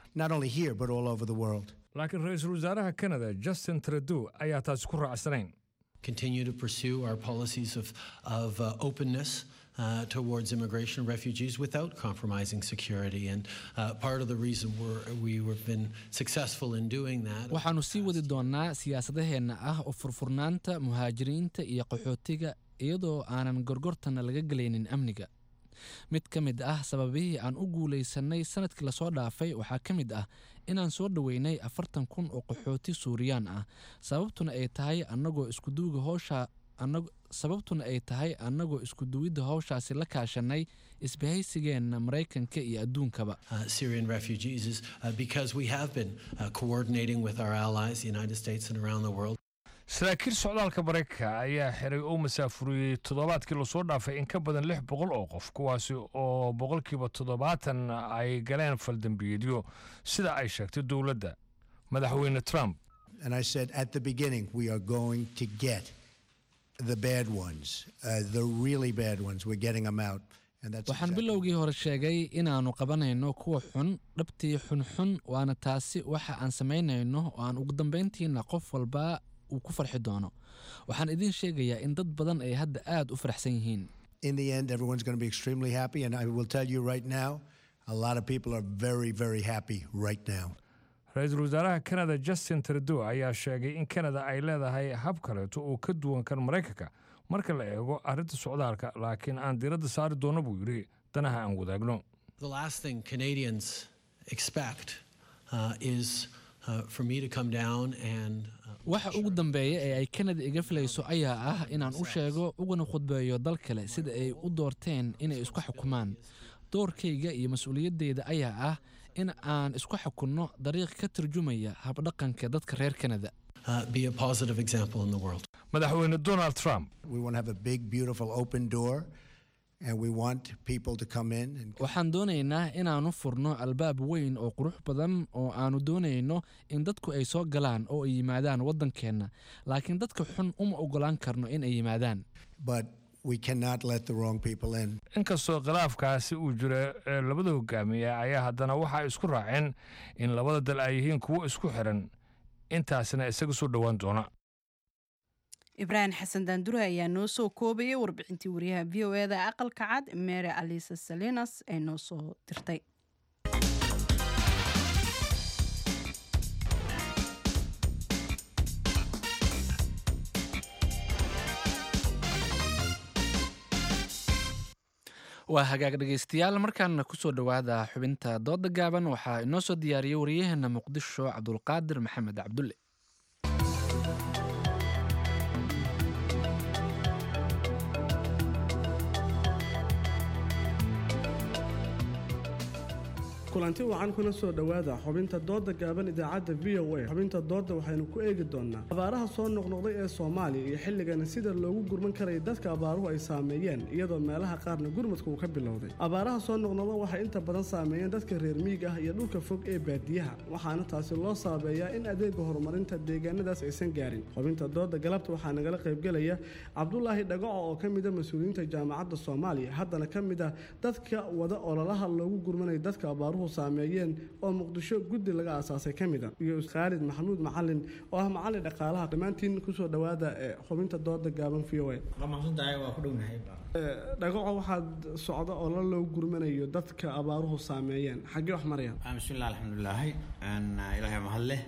laakiin ra-iisul wasaaraha canada justin trudeau ayaa taasi ku raacsanayn continue to pursue our policies of, of uh, openness uh, towards immigration and refugees without compromising security. And uh, part of the reason we're, we have been successful in doing that. waxaannu sii wadi doonnaa siyaasadaheenna ah oo furfurnaanta muhaajiriinta iyo qaxootiga iyadoo aanan gorgortana laga gelaynin amniga mid ka mid ah sababihii aan u guulaysannay sanadkii lasoo dhaafay waxaa ka mid ah inaan soo dhoweynay afartan kun oo qaxooti suuriyaan ah sababtuna ay tahay annagoo iskuduwiga howsha sababtuna ay tahay annagoo iskuduwidda howshaasi la kaashanay isbahaysigeenna maraykanka iyo adduunkaba Uh, Syrian refugees is uh, because we have been uh, coordinating with our allies, the United States and around the world. saraakiil socdaalka maraykanka ayaa xiray oo masaafuriyey toddobaadkii lasoo dhaafay in ka badan lix boqol oo qof kuwaasi oo boqolkiiba toddobaatan ay galeen faldambiyeedyo sida ay sheegtay dowladda madaxweyne trump And I said at the beginning, we are going to get the bad ones, uh, the really bad ones. We're getting them out. And that's waxaan bilowgii hore sheegay inaannu qabanayno kuwa xun dhabtii xunxun waana taasi waxa aan samaynayno oo aan ugu dambayntiina qof walba uu ku farxi doono waxaan idiin sheegayaa in dad badan ay hadda aad u faraxsan yihiin in the end, everyone's going to be extremely happy. And I will tell you right now, a lot of people are very, very happy right now. ra-iisul wasaaraha canada justin trudeau ayaa sheegay in canada ay leedahay hab kaleeto oo ka duwan kan maraykanka marka la eego arrinta socdaalka laakiin aan diiradda saari doono buu yidhi danaha aan wadaagno The last thing Canadians expect uh, is uh, for me to come down and waxa ugu dambeeya ee ay kanada iga filayso ayaa ah inaan u sheego ugana khudbeeyo dal kale sida ay u doorteen inay isku xukumaan doorkayga iyo mas-uuliyaddeyda ayaa ah in aan isku xukunno dariiq ka turjumaya habdhaqanka dadka reer kanada uh, be a positive example in the world. madaxweyne donald trump We want to have a big, beautiful open door, and we want people to come in and waxaan doonaynaa inaannu furno albaab weyn oo qurux badan oo aannu doonayno in dadku ay soo galaan oo ay yimaadaan waddankeenna laakiin dadka xun uma oggolaan karno in ay yimaadaan but we cannot let the wrong people in. inkastoo khilaafkaasi uu jiro ee labada hogaamiye ayaa haddana waxaa isku raaceen in labada dal ay yihiin kuwo isku xiran intaasina isaga soo dhowaan doona ibraahim xasan daandure ayaa noo soo koobayay warbixintii wariyaha v o eda aqalka cad mary alisa salinas ee noo soo dirtay waa hagaag dhegaystayaal markaana kusoo dhowaada xubinta dooda gaaban waxaa inoo soo diyaariyey wariyaheena muqdisho cabdulqaadir maxamed cabdulle kulanti wacan kuna soo dhowaada xubinta dooda gaaban idaacadda v o a xubinta dooda waxaynu ku eegi doonaa abaaraha soo noqnoqday ee soomaaliya iyo xilligani sida loogu gurman karaya dadka abaaruhu ay saameeyeen iyadoo meelaha qaarna gurmadka uu ka bilowday abaaraha soo noqnoqda waxay inta badan saameeyeen dadka reer miig ah iyo dhulka fog ee baadiyaha waxaana taasi loo saabeeyaa in adeega horumarinta deegaanadaas aysan gaarin xubinta dooda galabta waxaa nagala qaybgelaya cabdulaahi dhagaco oo ka mida mas-uuliyiinta jaamacadda soomaaliya haddana ka mid ah dadka wada ololaha loogu gurmanaya dadka abaaruhu saameeyeen oo muqdisho guddi laga aasaasay ka mida iyo khaalid maxamuud macalin oo ah macalin dhaqaalaha dhammaantiin kusoo dhowaada ee xubinta dooda gaaban v o a dhagaco waxaad socda oo la loo gurmanayo dadka abaaruhu saameeyeen xaggee wax marayaan bismillaah alxamdulilaahi ilaahay mahad leh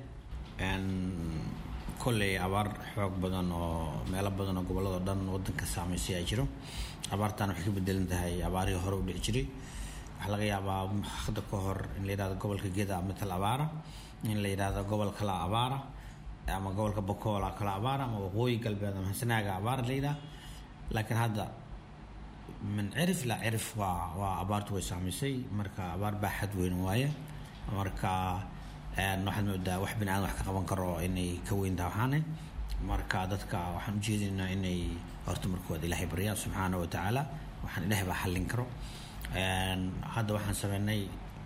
kolley abaar xoog badan oo meelo badan oo gobolladao dhan wadanka saameysay ay jiro abaartan waxay ka bedelan tahay abaarihii hore u dhici jiray waxaa laga yaabaa hadda ka hor in la yidhahdo gobolka geda matal abaara in la yidhahdo gobol kala abaara ama gobolka bokoola kala abaara ama waqooyi galbeed ama hasanaaga abaara la yidhaha laakiin hadda min cirif la cirif waa waa abaartu way saamaysay marka abaar baaxad weyn waaye marka waxaad moodaa wax bini aadan wax ka qaban karo inay ka weyn tahay waxaane marka dadka waxaan ujeedinaynaa inay horta markood ilaahay baryaan subxaana wa tacaala waxaan ilaahay baa xallin karo hadda waxaan sameynay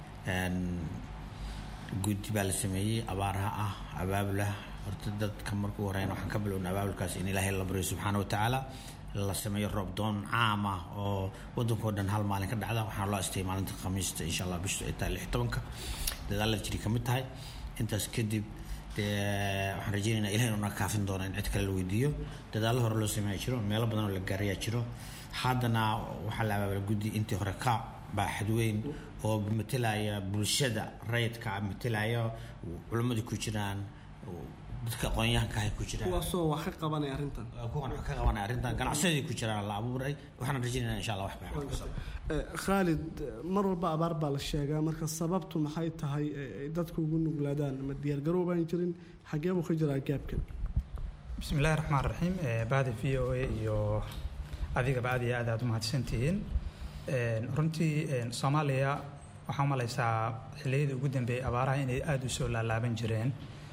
guddi baa la sameeyey abaaraha ah abaabulah horta dadka markuu horeyn waxaan ka bilownay abaabulkaas in ilaahay la baryo subxaana wa tacaala la sameeyo roob doon caam ah oo wadankao dhan hal maalin ka dhacda waxaana loo astayay maalinta khamiista insha allah bishu ay tahay lix tobanka dadaalada jiri ka mid tahay intaas kadib dee waxaan rajeynaynaa ilahay inuu naga kaafin doono in cid kale la weydiiyo dadaallo hore loo sameeya jiro meelo badan oo la gaarayaa jiro haddana waxaa la abaabala guddi intii hore ka baaxad weyn oo matelaya bulshada rayidka matelaya culimmadu ku jiraan dadka aqoonyahanka ahay ku jiraan kuwaasoo wax ka qabanaya arrintan kuwan wax ka qabanaya arrintan ganacsadii ku jiraan la abuuray waxaan rajeynaynaa insha allah wax baa khaalid mar walba abaar baa la sheegaa marka sababtu maxay tahay ay dadku ugu nuglaadaan ma diyaargarow baan jirin xagee buu ka jiraa gaabkan bismi illaahi raxmaan raxiim bahda v o a iyo adigaba aad iyo aad aad u mahadsantihiin runtii soomaaliya waxaa umalaysaa xilliyadii ugu dambeeyey abaaraha inay aada u soo laalaaban jireen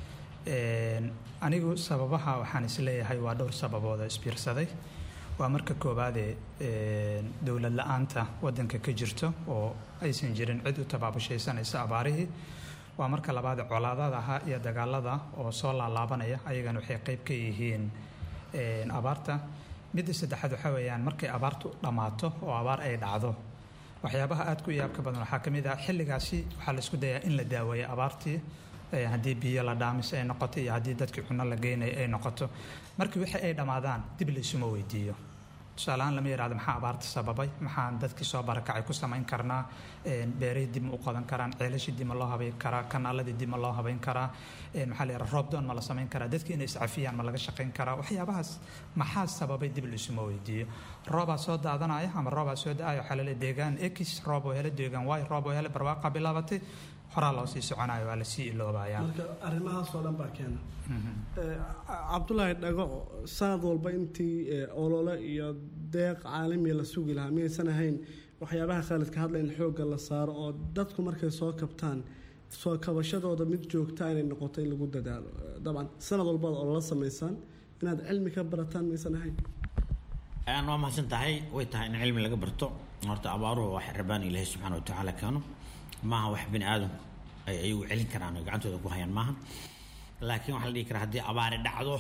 anigu sababaha waxaan isleeyahay waa dhowr sababood oo isbiirsaday waa marka koowaadee dowlad la-aanta wadanka ka jirto oo aysan jirin cid u tabaabushaysanaysa abaarihii waa marka labaad colaadadaha iyo dagaalada oo soo laalaabanaya ayagana waxay qeyb ka yihiin abaarta midda saddexaad waxaa weeyaan markay abaartu dhammaato oo abaar ay dhacdo waxyaabaha aad ku yaabka badan waxaa ka mid ah xilligaasi waxaa la isku dayaa in la daaweeyo abaartii haddii biyo la dhaamis ay noqoto iyo haddii dadkii cuno la geynaya ay noqoto markii wixii ay dhammaadaan dib laysuma weydiiyo tusaaleahaan lama yidhahdo maxaa abaarta sababay maxaan dadkii soo barakacay ku samayn karnaa beerihii dib ma u qodan karaan ceelashii dib ma loo habayn karaa kanaaladii dib ma loo habayn karaa maxaa la yidhaha roob doon ma la samayn karaa dadkii inay iscafiyaan ma laga shaqayn karaa waxyaabahaas maxaa sababay dib laysuma weydiiyo roobaa soo daadanaya ama roobaa soo da-aya waxaa laleeyahay deegaan x roob oo hele deegaan y roob oo hele barwaaqa bilaabatay horaa loo sii soconayo waa lasii iloobayaa marka arrimahaasoo dhan baa keena cabdulaahi dhago sanad walba intii olole iyo deeq caalamiya la sugi lahaa miyaysan ahayn waxyaabaha khaalidka hadla in xoogga la saaro oo dadku markay soo kabtaan soo kabashadooda mid joogta inay noqoto in lagu dadaalo dabcan sanad walbaad ololo samaysaan inaad cilmi ka barataan miyaysan ahayn waa mahadsan tahay way tahay in cilmi laga barto horta abaaruhu wax rabaan ilaahay subxaana wa tacaala keeno maaha wax bini aadamku ay ayagu celin karaan oo gacantooda ku hayaan maaha laakiin waxaa la dhihi karaa haddii abaari dhacdo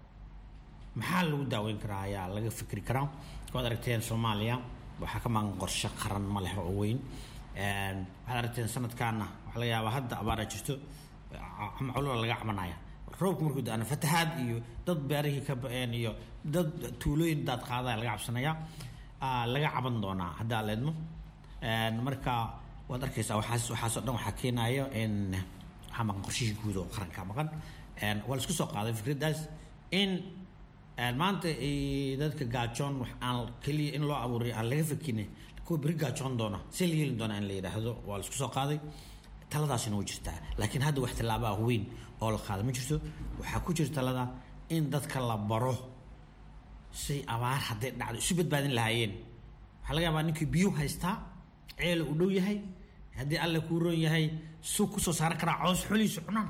maxaa lagu daaweyn karaa ayaa laga fikri karaa waad aragteen soomaaliya waxaa ka maqan qorshe qaran ma leh oo weyn waxaad aragteen sanadkaana waxaa laga yaabaa hadda abaaraa jirto ama culula laga cabanaya roobku markuu da-ana fatahaad iyo dad beerihii ka ba-een iyo dad tuulooyin daad qaadaya laga cabsanaya laga caban doonaa haddaa leedmo marka waad arkaysaa waxaas waxaasoo dhan waxaa keenayo in waxaa maqan qorshihii guud oo qaranka maqan waa la isku soo qaaday fikraddaas in maanta dadka gaajoon wax aan keliya in loo abuuray aan laga fakine kuwa beri gaajoon doona see la yeeli doona in la yidhaahdo waa la isku soo qaaday taladaasina way jirtaa laakiin hadda wax tallaabaa weyn oo la qaada ma jirto waxaa ku jira talada in dadka la baro say abaar hadday dhacdo isu badbaadin lahaayeen waxaa laga yaabaa ninkii biyo haystaa ceela uu dhow yahay haddii alle kuu roon yahay suu kusoo saaran karaa coos xolihiisa cunaan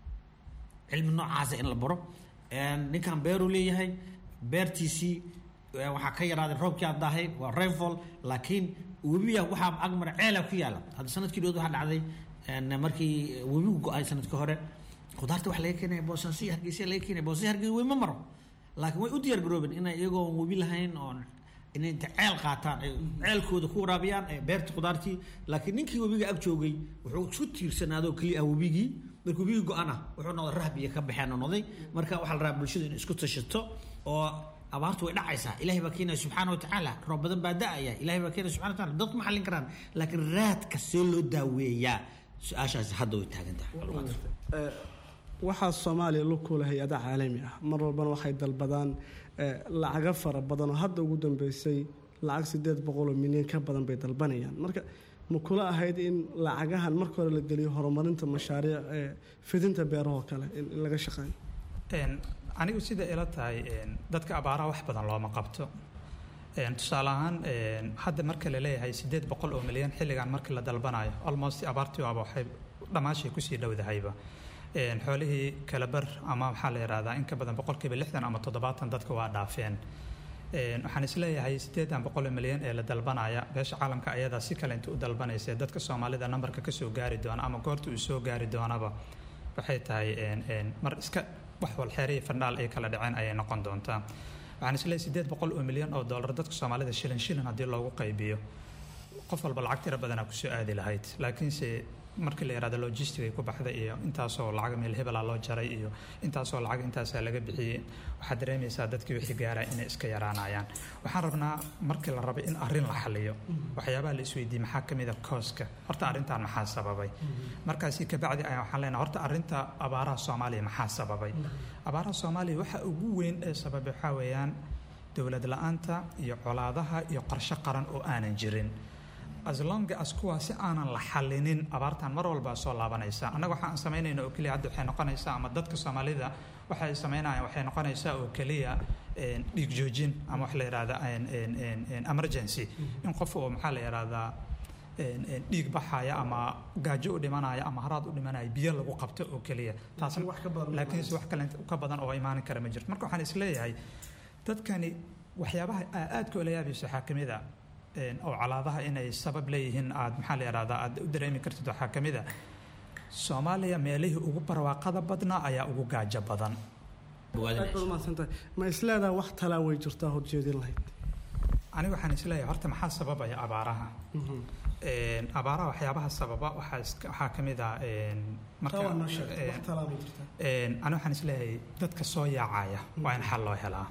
cilmi noocaasa in la baro ninkan beeruu leeyahay beertiisii waxaa ka yaraaday roobkii aad daahay waa rainfall laakiin webiya waxaa agmara ceela ku yaala hadda sanadkii dhood waxaa dhacday markii webigu go-ay sanadkii hore khudaarta waxa laga keenaya boosaaso iyo hargeysa laga keenaya boosaaso hargeysa wey ma maro laakiin way u diyaar garoobeen inay iyagoo webi lahayn oo inay inta ceel qaataan ay ceelkooda ku waraabiyaan beerta khudaartii laakiin ninkii webiga ag joogay wuxuu isku tiirsanaadoo keliya ah webigii marka webigii go-ana wuxuu noqday rahbiya ka baxeen oo noqday marka waxaa la rabaa bulshadu inay isku tashato oo abaartu way dhacaysaa ilahay baa keenaya subxaana wa tacaala roob badan baa da-aya ilahay baa keenaya subxana wa taala dadku ma xallin karaan laakiin raadka see loo daaweeyaa su-aashaasi hadda way taagan tahay waxaa soomaaliya lu kula hay-ada caalami ah mar walbana waxay dalbadaan lacago fara badan oo hadda ugu dambeysay lacag sideed boqoloo milyan ka badan bay dalbanayaan marka ma kula ahayd in lacagahan marka hore la geliyo horumarinta mashaariic fidinta beerahoo kale in laga shaqeeyo anigu sida ila tahay dadka abaaraha wax badan looma qabto tusaale ahaan hadda marka la leeyahay sideed boqol oo milyan xilligan markii la dalbanayo almost abaartii waaba waxay dhammaashay kusii dhowdahayba xoolihii kalabar ama waxaa la yidhahdaa in ka badan boqolkiiba lixdan ama toddobaatan dadka waa dhaafeen waxaan isleeyahay sideedan boqol milyan ee la dalbanaya beesha caalamka ayadaa si kale inta u dalbanaysa dadka soomaalida nambarka kasoo gaari doona ama goorta uu soo gaari doonaba waxay tahay mar iska wax walxeeriya fandhaal ay kala dhaceen ayay noqon doontaa waxaan isleeyahay sideed boqol oo milyan oo dollar dadka soomaalida shilin shilin haddii loogu qaybiyo qof walba lacag tiro badanaa kusoo aadi lahayd laakiinse markii la yidhahdo logistic ay ku baxday iyo intaasoo lacag meel hebelaa loo jaray iyo intaasoo lacag intaasaa laga bixiyey waxaad dareemaysaa dadkii wixii gaaraa inay iska yaraanayaan waxaan rabnaa markii la rabay in arrin la xaliyo waxyaabaha la isweydiiyey maxaa ka mid a kooska horta arrintan maxaa sababay markaasi kabacdi ayaa waxaan leenahay horta arrinta abaaraha soomaaliya maxaa sababay abaaraha soomaaliya waxa ugu weyn ee sababay waxaa weeyaan dowlad la-aanta iyo colaadaha iyo qorshe qaran oo aanan jirin as long as kuwaasi aanan la xalinin abaartan mar walba soo laabanaysa annaga waxa aan samaynayna oo keliya hadda waxay noqonaysaa ama dadka soomaalida waxa ay samaynayaan waxay noqonaysaa oo keliya dhiig joojin ama wax la yidhahda emergency in qof oo maxaa la yidhahdaa dhiig baxaya ama gaajo u dhimanaya ama haraad u dhimanaya biyo lagu qabto oo keliya taas laakiinse wax kale ka badan oo imaan kara ma jirto marka waxaan isleeyahay dadkani waxyaabaha aadka oo la yaabayso waxaa ka mid a oo calaadaha inay sabab leeyihiin aad maxaa la yidhahdaa aad u dareemi kartid waxaa ka mid a soomaaliya meelihii ugu barwaaqada badnaa ayaa ugu gaajo badan ma isleedaha wax talaa way jirtaa horjeedin lahayd aniga waxaan isleeyahay horta maxaa sababaya abaaraha abaaraha waxyaabaha sababa waxaa ka mid ah ani waxaan isleeyahay dadka soo yaacaya waa in xal loo helaa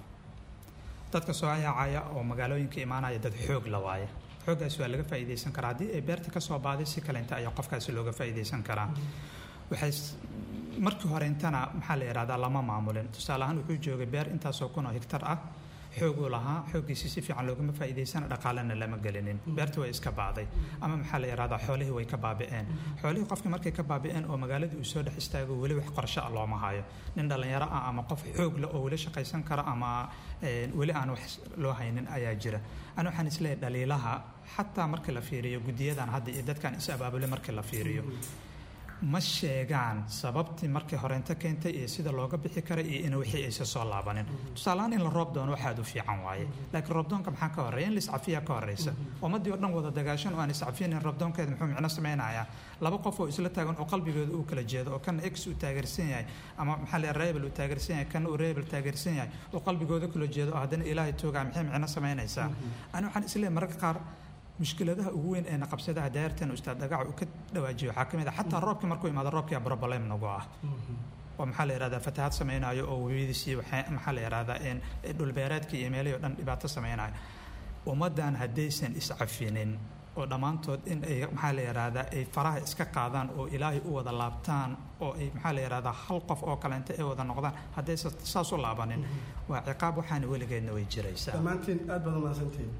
dadka soo yaacaya oo magaalooyinka imaanaya dad xoog la waaya xooggaas waa laga faa'iidaysan karaa haddii ay beerta ka soo baaday si kalenta ayaa qofkaasi looga faa'iidaysan karaa waxay markii hore intana maxaa la yidhahdaa lama maamulin tusaale ahaan wuxuu joogay beer intaasoo kun oo hektar ah xooguu lahaa xooggiisi si fiican loogama faa'iidaysana dhaqaalena lama gelinin beerta way iska baaday ama maxaa la yidhahdaa xoolihii way ka baabi'een xoolihii qofkii markay ka baabi'een oo magaaladii uu soo dhex istaago weli wax qorshe ah looma hayo nin dhallinyaro ah ama qof xoog leh oo weli shaqaysan kara ama weli aan wax loo haynin ayaa jira ani waxaan isleeyahay dhaliilaha xataa markii la fiiriyo guddiyadan hadda iyo dadkan is abaabule markii la fiiriyo ma sheegaan sababtii markii horeynta keentay iyo sida looga bixi karay iyo in wixii aysa soo laabanin tusaalehaan in la roob doono waxaad u fiican waaye laakiin roobdoonka maxaa ka horreeya in laiscafiya ka horreysa ummaddii oo dhan wada dagaashan oo aan iscafiyinin roobdoonkeeda muxuu micno samaynayaa laba qof oo isla taagan oo qalbigooda uu kala jeedo oo kana x uu taageersan yahay ama maxaa la rebel uu taageersan yahay kana uu rebel taageersan yahay oo qalbigooda kala jeedo oo haddana ilaahay toogaa maxay micno samaynaysaa ani waxaan isleeyahay mararka qaar mushkiladaha ugu weyn ee naqabsadaha daayartan ustaad dhagaca uu ka dhawaajiyo waxaa ka mid ah xataa roobkii markuu imaado roobkia problem nagu ah oo maxaa la yidhahdaa fatahaad samaynayo oo webiyadiisii maxaa la yidhahdaa dhulbeereedkii iyo meelihii o dhan dhibaato samaynayo ummaddan haddaysan iscafinin oo dhammaantood in ay maxaa la yidhahdaa ay faraha iska qaadaan oo ilaahay u wada laabtaan oo ay maxaa la yidhahdaa hal qof oo kaleenta ay wada noqdaan haddaysan saas u laabanin waa ciqaab waxaana weligeedna way jiraysaa dhammaantiin aad baad umahadsantihiin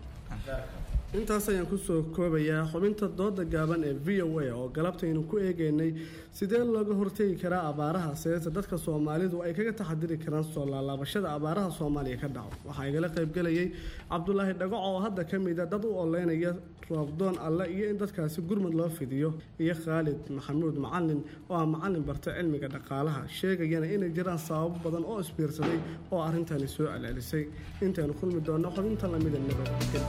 intaas ayaan kusoo koobayaa xubinta dooda gaaban ee v o a oo galabtaynu ku eegaynay sidee looga hortegi karaa abaaraha seeta dadka soomaalidu ay kaga taxadiri karaan soo laalaabashada abaaraha soomaaliya ka dhaco waxaa igala qaybgelayay cabdulaahi dhagaco oo hadda ka mida dad u oleynaya roobdoon alle iyo in dadkaasi gurmud loo fidiyo iyo khaalid maxamuud macalin oo ah macalin barta cilmiga dhaqaalaha sheegayana inay jiraan sababo badan oo isbiirsaday oo arrintani soo celcelisay intaynu kulmi doonno xubinta lamida nabadgel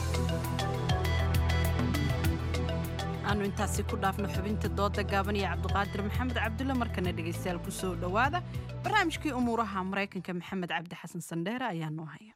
aanu intaasi ku dhaafno xubinta dooda gaaban iyo cabdiqaadir maxamed cabdulle markana dhegaystayaal ku soo dhowaada barnaamijkii umuuraha maraykanka maxamed cabdi xasan sandheere ayaa noo haya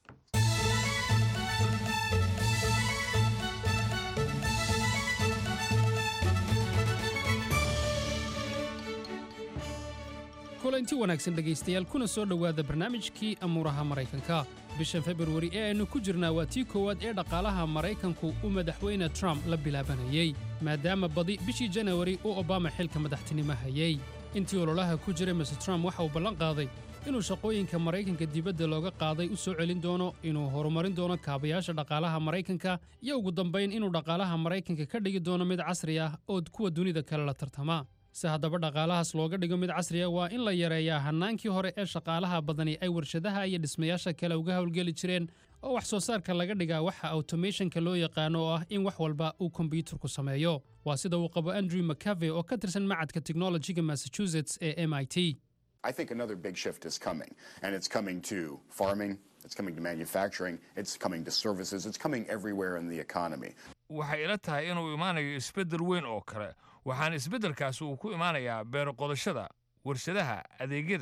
kulanti wanaagsan dhegaystayaal kuna soo dhowaada barnaamijkii amuuraha maraykanka bishan februari ee aynu ku jirnaa waa tii koowaad ee dhaqaalaha maraykanku uu madaxweyne trump la bilaabanayey maadaama badi bishii janawari uu obama xilka madaxtinimo hayey intii ololaha ku jiray mr trump waxa uu ballan qaaday inuu shaqooyinka maraykanka dibadda looga qaaday u soo celin doono inuu horumarin doono kaabayaasha dhaqaalaha maraykanka iyo ugu dambayn inuu dhaqaalaha maraykanka ka dhigi doono mid casri ah oo kuwa dunida kale la tartama si haddaba dhaqaalahaas looga dhigo mid casri ah waa in la yareeyaa hannaankii hore ee shaqaalaha badani ay warshadaha iyo dhismayaasha kale uga howlgeli jireen oo wax soo saarka laga dhigaa waxa automationka loo yaqaano oo ah in wax walba uu kombiyuutarku sameeyo waa sida uu qabo andrew mccave oo ka tirsan macadka technologiga massachusetts ee m i t I think another big shift is coming, and it's coming to farming, it's coming to manufacturing, it's coming to services, it's coming everywhere in the economy. waxay ila tahay inuu imaanayo isbeddel weyn oo kale waxaana isbeddelkaasi uu ku imaanayaa beero qodashada warshadaha adeegyada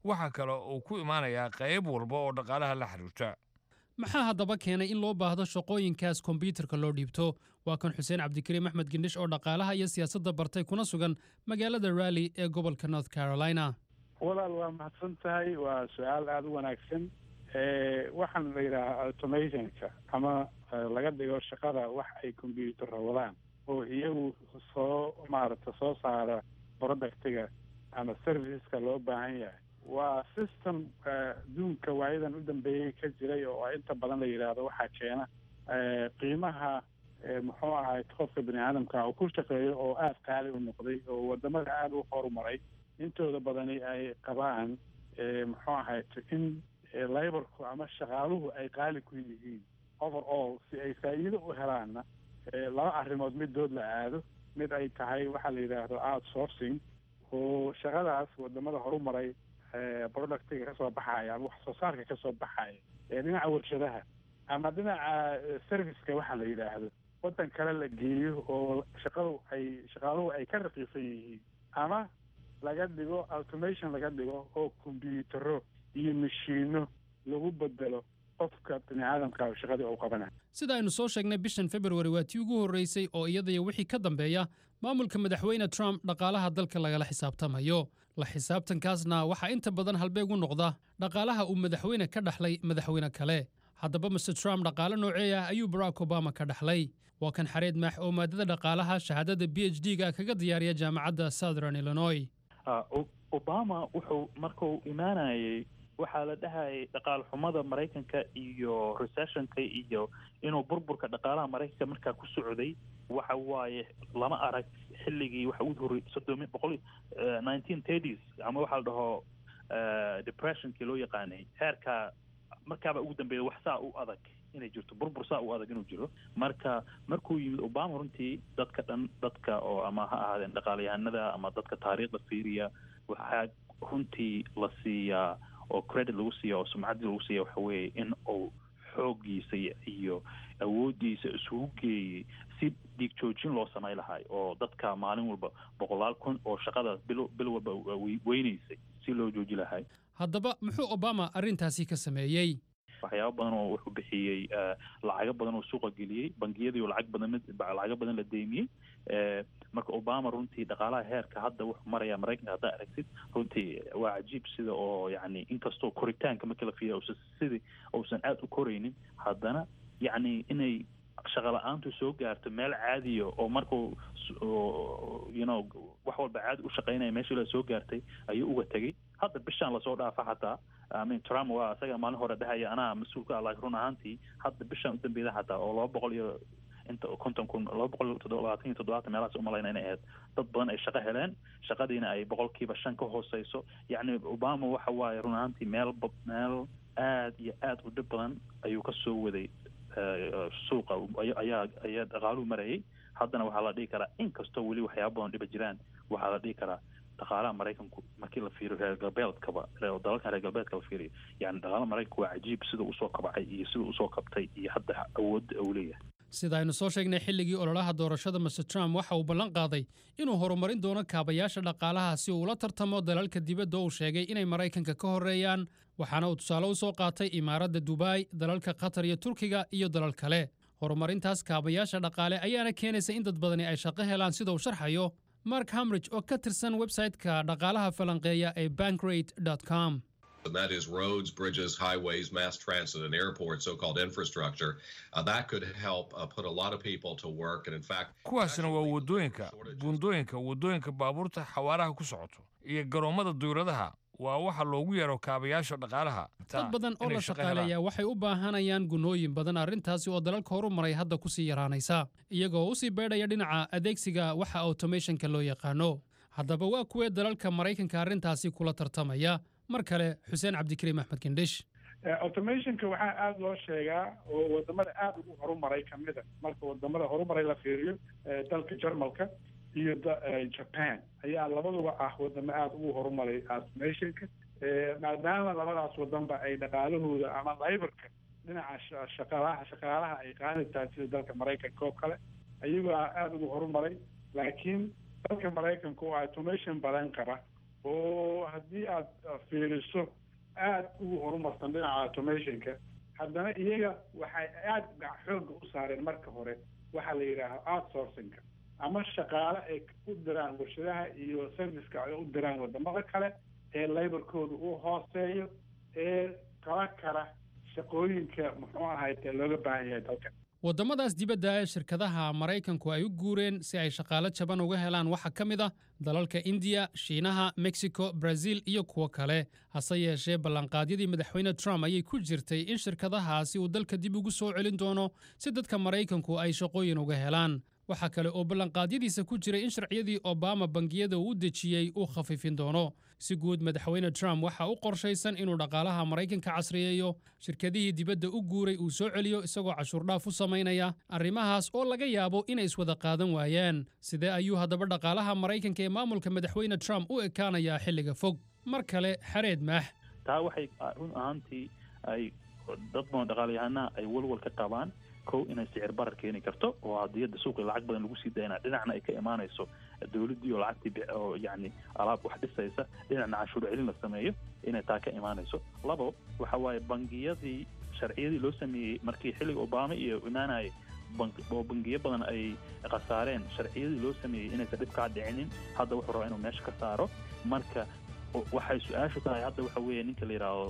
waxaa kale uu ku imaanayaa qayb walba oo dhaqaalaha la xiriirta maxaa haddaba keenay in loo baahdo shaqooyinkaas kombyuutarka loo dhiibto waa kan xuseen cabdikariim axmed gendhish oo dhaqaalaha iyo siyaasadda bartay kuna sugan magaalada raalli ee gobolka north carolina walaal waa mahadsan tahay waa su-aal aada u wanaagsan waxaan la yidhaahaa automationka ama laga dhigo shaqada wax ay combyuutarra wadaan oo iyagu soo maaragta soo saara productiga ama serviceska loo baahan yahay waa system adduunka waayadan u dambeeyey ka jiray oo inta badan la yidhaahdo waxaa keena qiimaha muxuu ahay qofka bini aadamka uu ku shaqeeyo oo aada qaali u noqday oo wadamada aada u horumaray intooda badani ay qabaan muxuu ahay in laborku ama shaqaaluhu ay qaali ku yihiin over all si ay faa'iido u helaanna laba arrimood midood la aado mid ay tahay waxaa la yidhaahdo outsourcing oo shaqadaas wadamada horumaray productiga kasoo baxaya ama wax soo saarka kasoo baxaya ee dhinaca warshadaha ama dhinaca serviceka waxa la yidhaahdo waddan kale la geeyo oo shaqadu ay shaqaaluhu ay ka raqiisan yihiin ama laga dhigo automation laga dhigo oo kombyuutaro iyo mashiino lagu bedelo qofka bini aadamka shaqadii uu qabanayo sida aynu soo sheegnay bishan februari waa tii ugu horreysay oo iyadaiyo wixii ka dambeeya maamulka madaxweyne trump dhaqaalaha dalka lagala xisaabtamayo la xisaabtankaasna waxaa inta badan halbeeg u noqda dhaqaalaha uu madaxweyne ka dhaxlay madaxweyne kale haddaba master trump dhaqaale noocee ah ayuu barack obama ka dhaxlay waa kan xareed maax oo maadada dhaqaalaha shahaadada b h d ga kaga diyaariya jaamacadda southern illinois obama wuxuu markuu imaanayay waxaa la dhahayay dhaqaal xumada maraykanka iyo recessionka iyo inuu burburka dhaqaalaha maraykanka markaa ku socday waxa waaye lama arag xilligii waxa ugu horrey soddomi boqol nineteen thirties ama waxaa la dhaho depressionkii loo yaqaanay heerkaa markaaba ugu dambeeya wax saa u adag inay jirto burbur saa u adag inuu jiro marka markuu yimid obama runtii dadka dhan dadka oo ama ha ahaadeen dhaqaalayahanada ama dadka taariikhda fiiriya waxaa runtii la siiyaa oo credit lagu siiya oo sumcaddii lagu siiya waxa weeye in uu xooggiisa iyo awooddiisa isugu geeyey si dhiig joojin loo samay lahay oo dadka maalin walba boqolaal kun oo shaqada bil bil walba weynaysay si loo jooji lahay haddaba muxuu obama arrintaasi ka sameeyey waxyaaba badan oo wuxuu bixiyey lacago badan oo suuqa geliyey bangiyadii oo lacag badan lacago badan la deymiyey marka obama runtii dhaqaalaha heerka hadda wuxuu maraya maraykanka haddaa aragtid runtii waa cajiib sida oo yani inkastoo koritaanka markii la fiiriya usan sidii uusan aada u koraynin haddana yacni inay shaqa la-aantu soo gaarto meel caadiya oo markuu you know wax walba caadi u shaqaynaya meeshii la soo gaartay ayuu uga tegey hadda bishaan lasoo dhaafa xataa amin trump waa isaga maalin hore dhahaya anaa mas-uulka ah laakiin run ahaantii hadda bishaan u dambeeda xataa oo laba boqol iyo inta konton kun laba boqol labaatan iyo toddobaatan meelahaas umalayna inay ahayd dad badan ay shaqo heleen shaqadiina ay boqolkiiba shan ka hooseyso yacni obama waxa waaye run ahaantii meel meel aad iyo aad u dhib badan ayuu ka soo waday suuqa ayaa ayaa dhaqaaluhu marayay haddana waxaa la dhihi karaa inkastoo weli waxyaaba badan dhiba jiraan waxaa la dhihi karaa dhaqaalaha maraykanku markii la fiiriyo reer galbeedkaba dalalkan reer galbeedka la fiiriyo yani dhaqaalaha maraykanku waa cajiib sida usoo kabacay iyo sida usoo kabtay iyo hadda awoodda uu leeyahay sida aynu soo sheegnay xilligii ololaha doorashada master trump waxa uu ballan qaaday inuu horumarin doono kaabayaasha dhaqaalaha si uu ula tartamo dalalka dibadda uu sheegay inay maraykanka ka horreeyaan waxaana uu tusaale u soo qaatay imaaradda dubai dalalka qatar iyo turkiga iyo dalal kale horumarintaas kaabayaasha dhaqaale ayaana keenaysa in dad badani ay shaqo helaan sida uu sharxayo mark hamridge oo ka tirsan websayte-ka dhaqaalaha falanqeeya ee bankrate com and that is roads, bridges, highways, mass transit, and airports, so-called infrastructure. Uh, that could help uh, put a lot of people to work, and in fact, kuwaasna waa waddooyinka buundooyinka waddooyinka baabuurta xawaaraha ku socoto iyo garoommada duuradaha waa waxa loogu yeero kaabayaasha dhaqaalaha dad badan oo la shaqaaleeyaa waxay u baahanayaan gunooyin badan arrintaasi oo dalalka horu maray hadda ku sii yaraanaysa iyagoo u sii beedhaya dhinaca adeegsiga waxa automationka loo yaqaano haddaba waa kuwee dalalka maraykanka arrintaasi kula tartamaya mar kale xuseen cabdikariim axmed kendhish automationka waxaa aada loo sheegaa oo wadamada aada ugu horumaray kamida marka wadamada horumaray la fiiriyo dalka jarmalka iyo japan ayaa labaduba ah wadamo aada ugu horumaray automationka maadaama labadaas wadanba ay dhaqaalahooda ama laybarka dhinaca shaqaalaha shaqaalaha ay qaani tahay sida dalka maraykanka oo kale ayagoo aada ugu horumaray laakiin dalka maraykanka oo automation badan qaba oo haddii aad fiiriso aada ugu horumarsan dhinaca automationka haddana iyaga waxay aada xoogga u saareen marka hore waxaa la yidhaaha outsourcingka ama shaqaale ay u diraan warshadaha iyo serviceka ay u diraan wadamada kale ee laborkooda uu hooseeyo ee qaba kara shaqooyinka muxuu ahayte looga baahan yahay dalkan waddamadaas dibadda ee shirkadaha maraykanku ay u guureen si ay shaqaale jaban uga helaan waxaa ka mid ah dalalka indiya shiinaha mexico brazil iyo kuwo kale hase yeeshee ballanqaadyadii madaxweyne trump ayay ku jirtay in shirkadahaasi uu dalka dib ugu soo celin doono si dadka maraykanku ay shaqooyin uga helaan waxaa kale oo ballanqaadyadiisa ku jiray in sharciyadii obama bangiyada uu u dejiyey uu khafiifin doono si guud madaxweyne trump waxa u qorshaysan inuu dhaqaalaha maraykanka casriyeeyo shirkadihii dibadda u guuray uu soo celiyo isagoo cashuurdhaaf u samaynaya arrimahaas oo laga yaabo inay iswada qaadan waayaan sidee ayuu haddaba dhaqaalaha maraykanka ee maamulka madaxweyne trump u ekaanayaa xilliga fog mar kale xareed maax taa waxay run ahaantii ay dad badan dhaqaalayahanaha ay walwal ka qabaan kow inay sicir barar keeni karto oo haddii hadda suuqii lacag badan lagu sii dayna dhinacna ay ka imaanayso dowladdii oo lacagtii oo yacni alaab wax dhisaysa dhinacna canshuur celin la sameeyo inay taa ka imaanayso labo waxa waaye bangiyadii sharciyadii loo sameeyey markii xilliga obama iyo imaanayay oo bangiyo badan ay khasaareen sharciyadii loo sameeyey inaysan dhib kaa dhicinin hadda wuxuu rabaa inuu meesha ka saaro marka waxay su-aashu tahay hadda waxa weeye ninka la yidhaahdo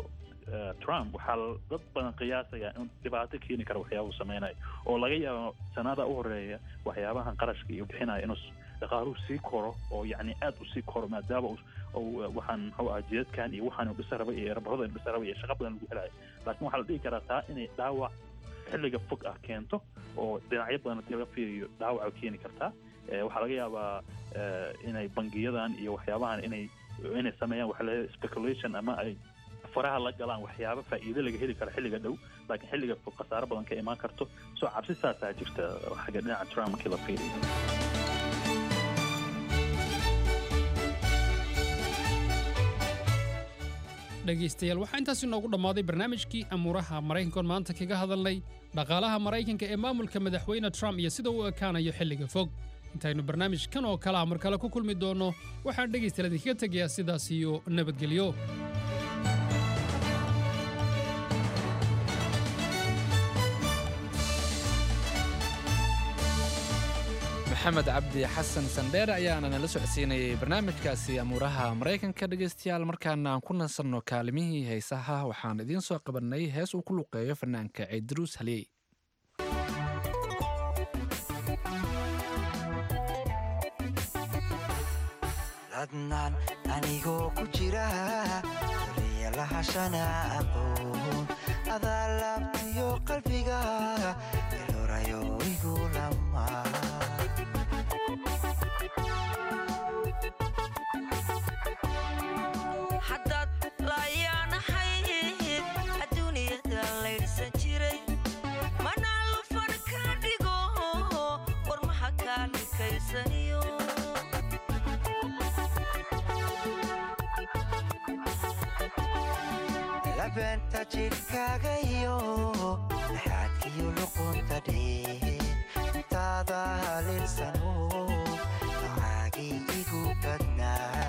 trump waxaa dad badan qiyaasaya in dhibaato keeni kara waxyaabuhu sameynayo oo laga yaabo sanada u horeeya waxyaabahan qarashka iyo bixinaya inuu dhaqaaluhu sii koro oo yacni aad u sii koro maadaama waxaan muxuu ah jidadkan iyo waxaan dhisa raba iyo erabarada dhisa raba iyo shaqo badan lagu helayo laakiin waxaa la dhihi karaa taa inay dhaawac xilliga fog ah keento oo dhinacyo badan haddii laga fiiriyo dhaawac keeni kartaa waxaa laga yaabaa inay bangiyadan iyo waxyaabahan inay inay sameeyaan waxa la speculation ama ay faraha la galaan waxyaabo faa'iido laga heli karo xilliga dhow laakiin xilliga fog khasaaro badan ka imaan karto soo cabsi saasaa jirta xagga dhinaca trump markii la fiiriyo dhegaystayaal waxaa intaasi noogu dhammaaday barnaamijkii amuuraha maraykankoon maanta kaga hadalnay dhaqaalaha maraykanka ee maamulka madaxweyne trump iyo sida uu ekaanayo xilliga fog intaynu barnaamij kan oo kale ah mar kale ku kulmi doonno waxaan dhegaystayaal idinkaga tegayaa sidaas iyo nabadgelyo maxamed cabdi xasan sandheere ayaana nala socodsiinayay barnaamijkaasi amuuraha maraykanka dhegaystayaal markaana aan ku nasanno kaalimihii heesaha waxaan idiin soo qabannay hees uu ku luqeeyo fanaanka ciidruus haliyey ladnaan anigoo ku jira duriya lahashana aqoon adaa laabtiyo qalbiga ilorayo igu lama haddaad laayaanahayd adduuniyada laydhsan jiray manaa lufan ka dhigo warmaha kaa dhikaysaniyo labeenta jidhkaaga iyo dhaxaadkiyo luqunta dhee intaada halinsano nocaagii igu badnaa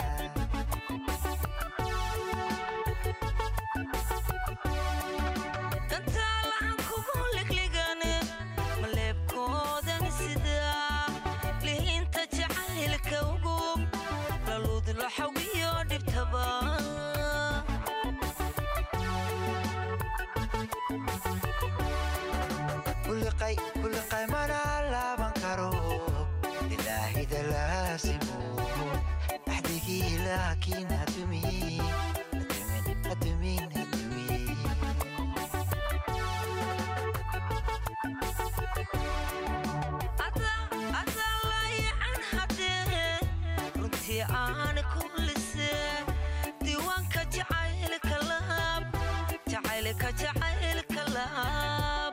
dantaalahan kugu ligligane maleebkoodan sidaa lihiinta jacaylka ugub laluud laxawiyo dhibtaba kuliqay kuliqay mana laaban karo ilaahida laasimo axdigii laakiin hadumin hadumin hadumin adaa laayacan haddee runtii aan kullise diiwaanka jacaylka laab jacaylka jacaylka laab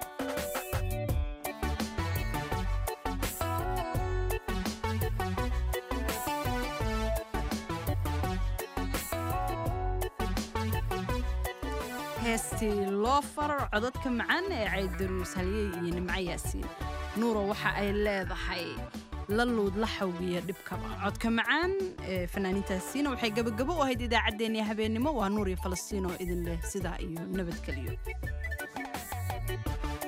heestii loo farar codadka macaan ee caydaruus halyey iyo nimco yaasiin nuuro waxa ay leedahay la luud la xawgiya dhibkaba codka macaan ee fanaaniintaasiina waxay gabagabo u ahayd idaacaddeenii habeennimo waa nuur iyo falastiin oo idin leh sidaa iyo nabadgelyo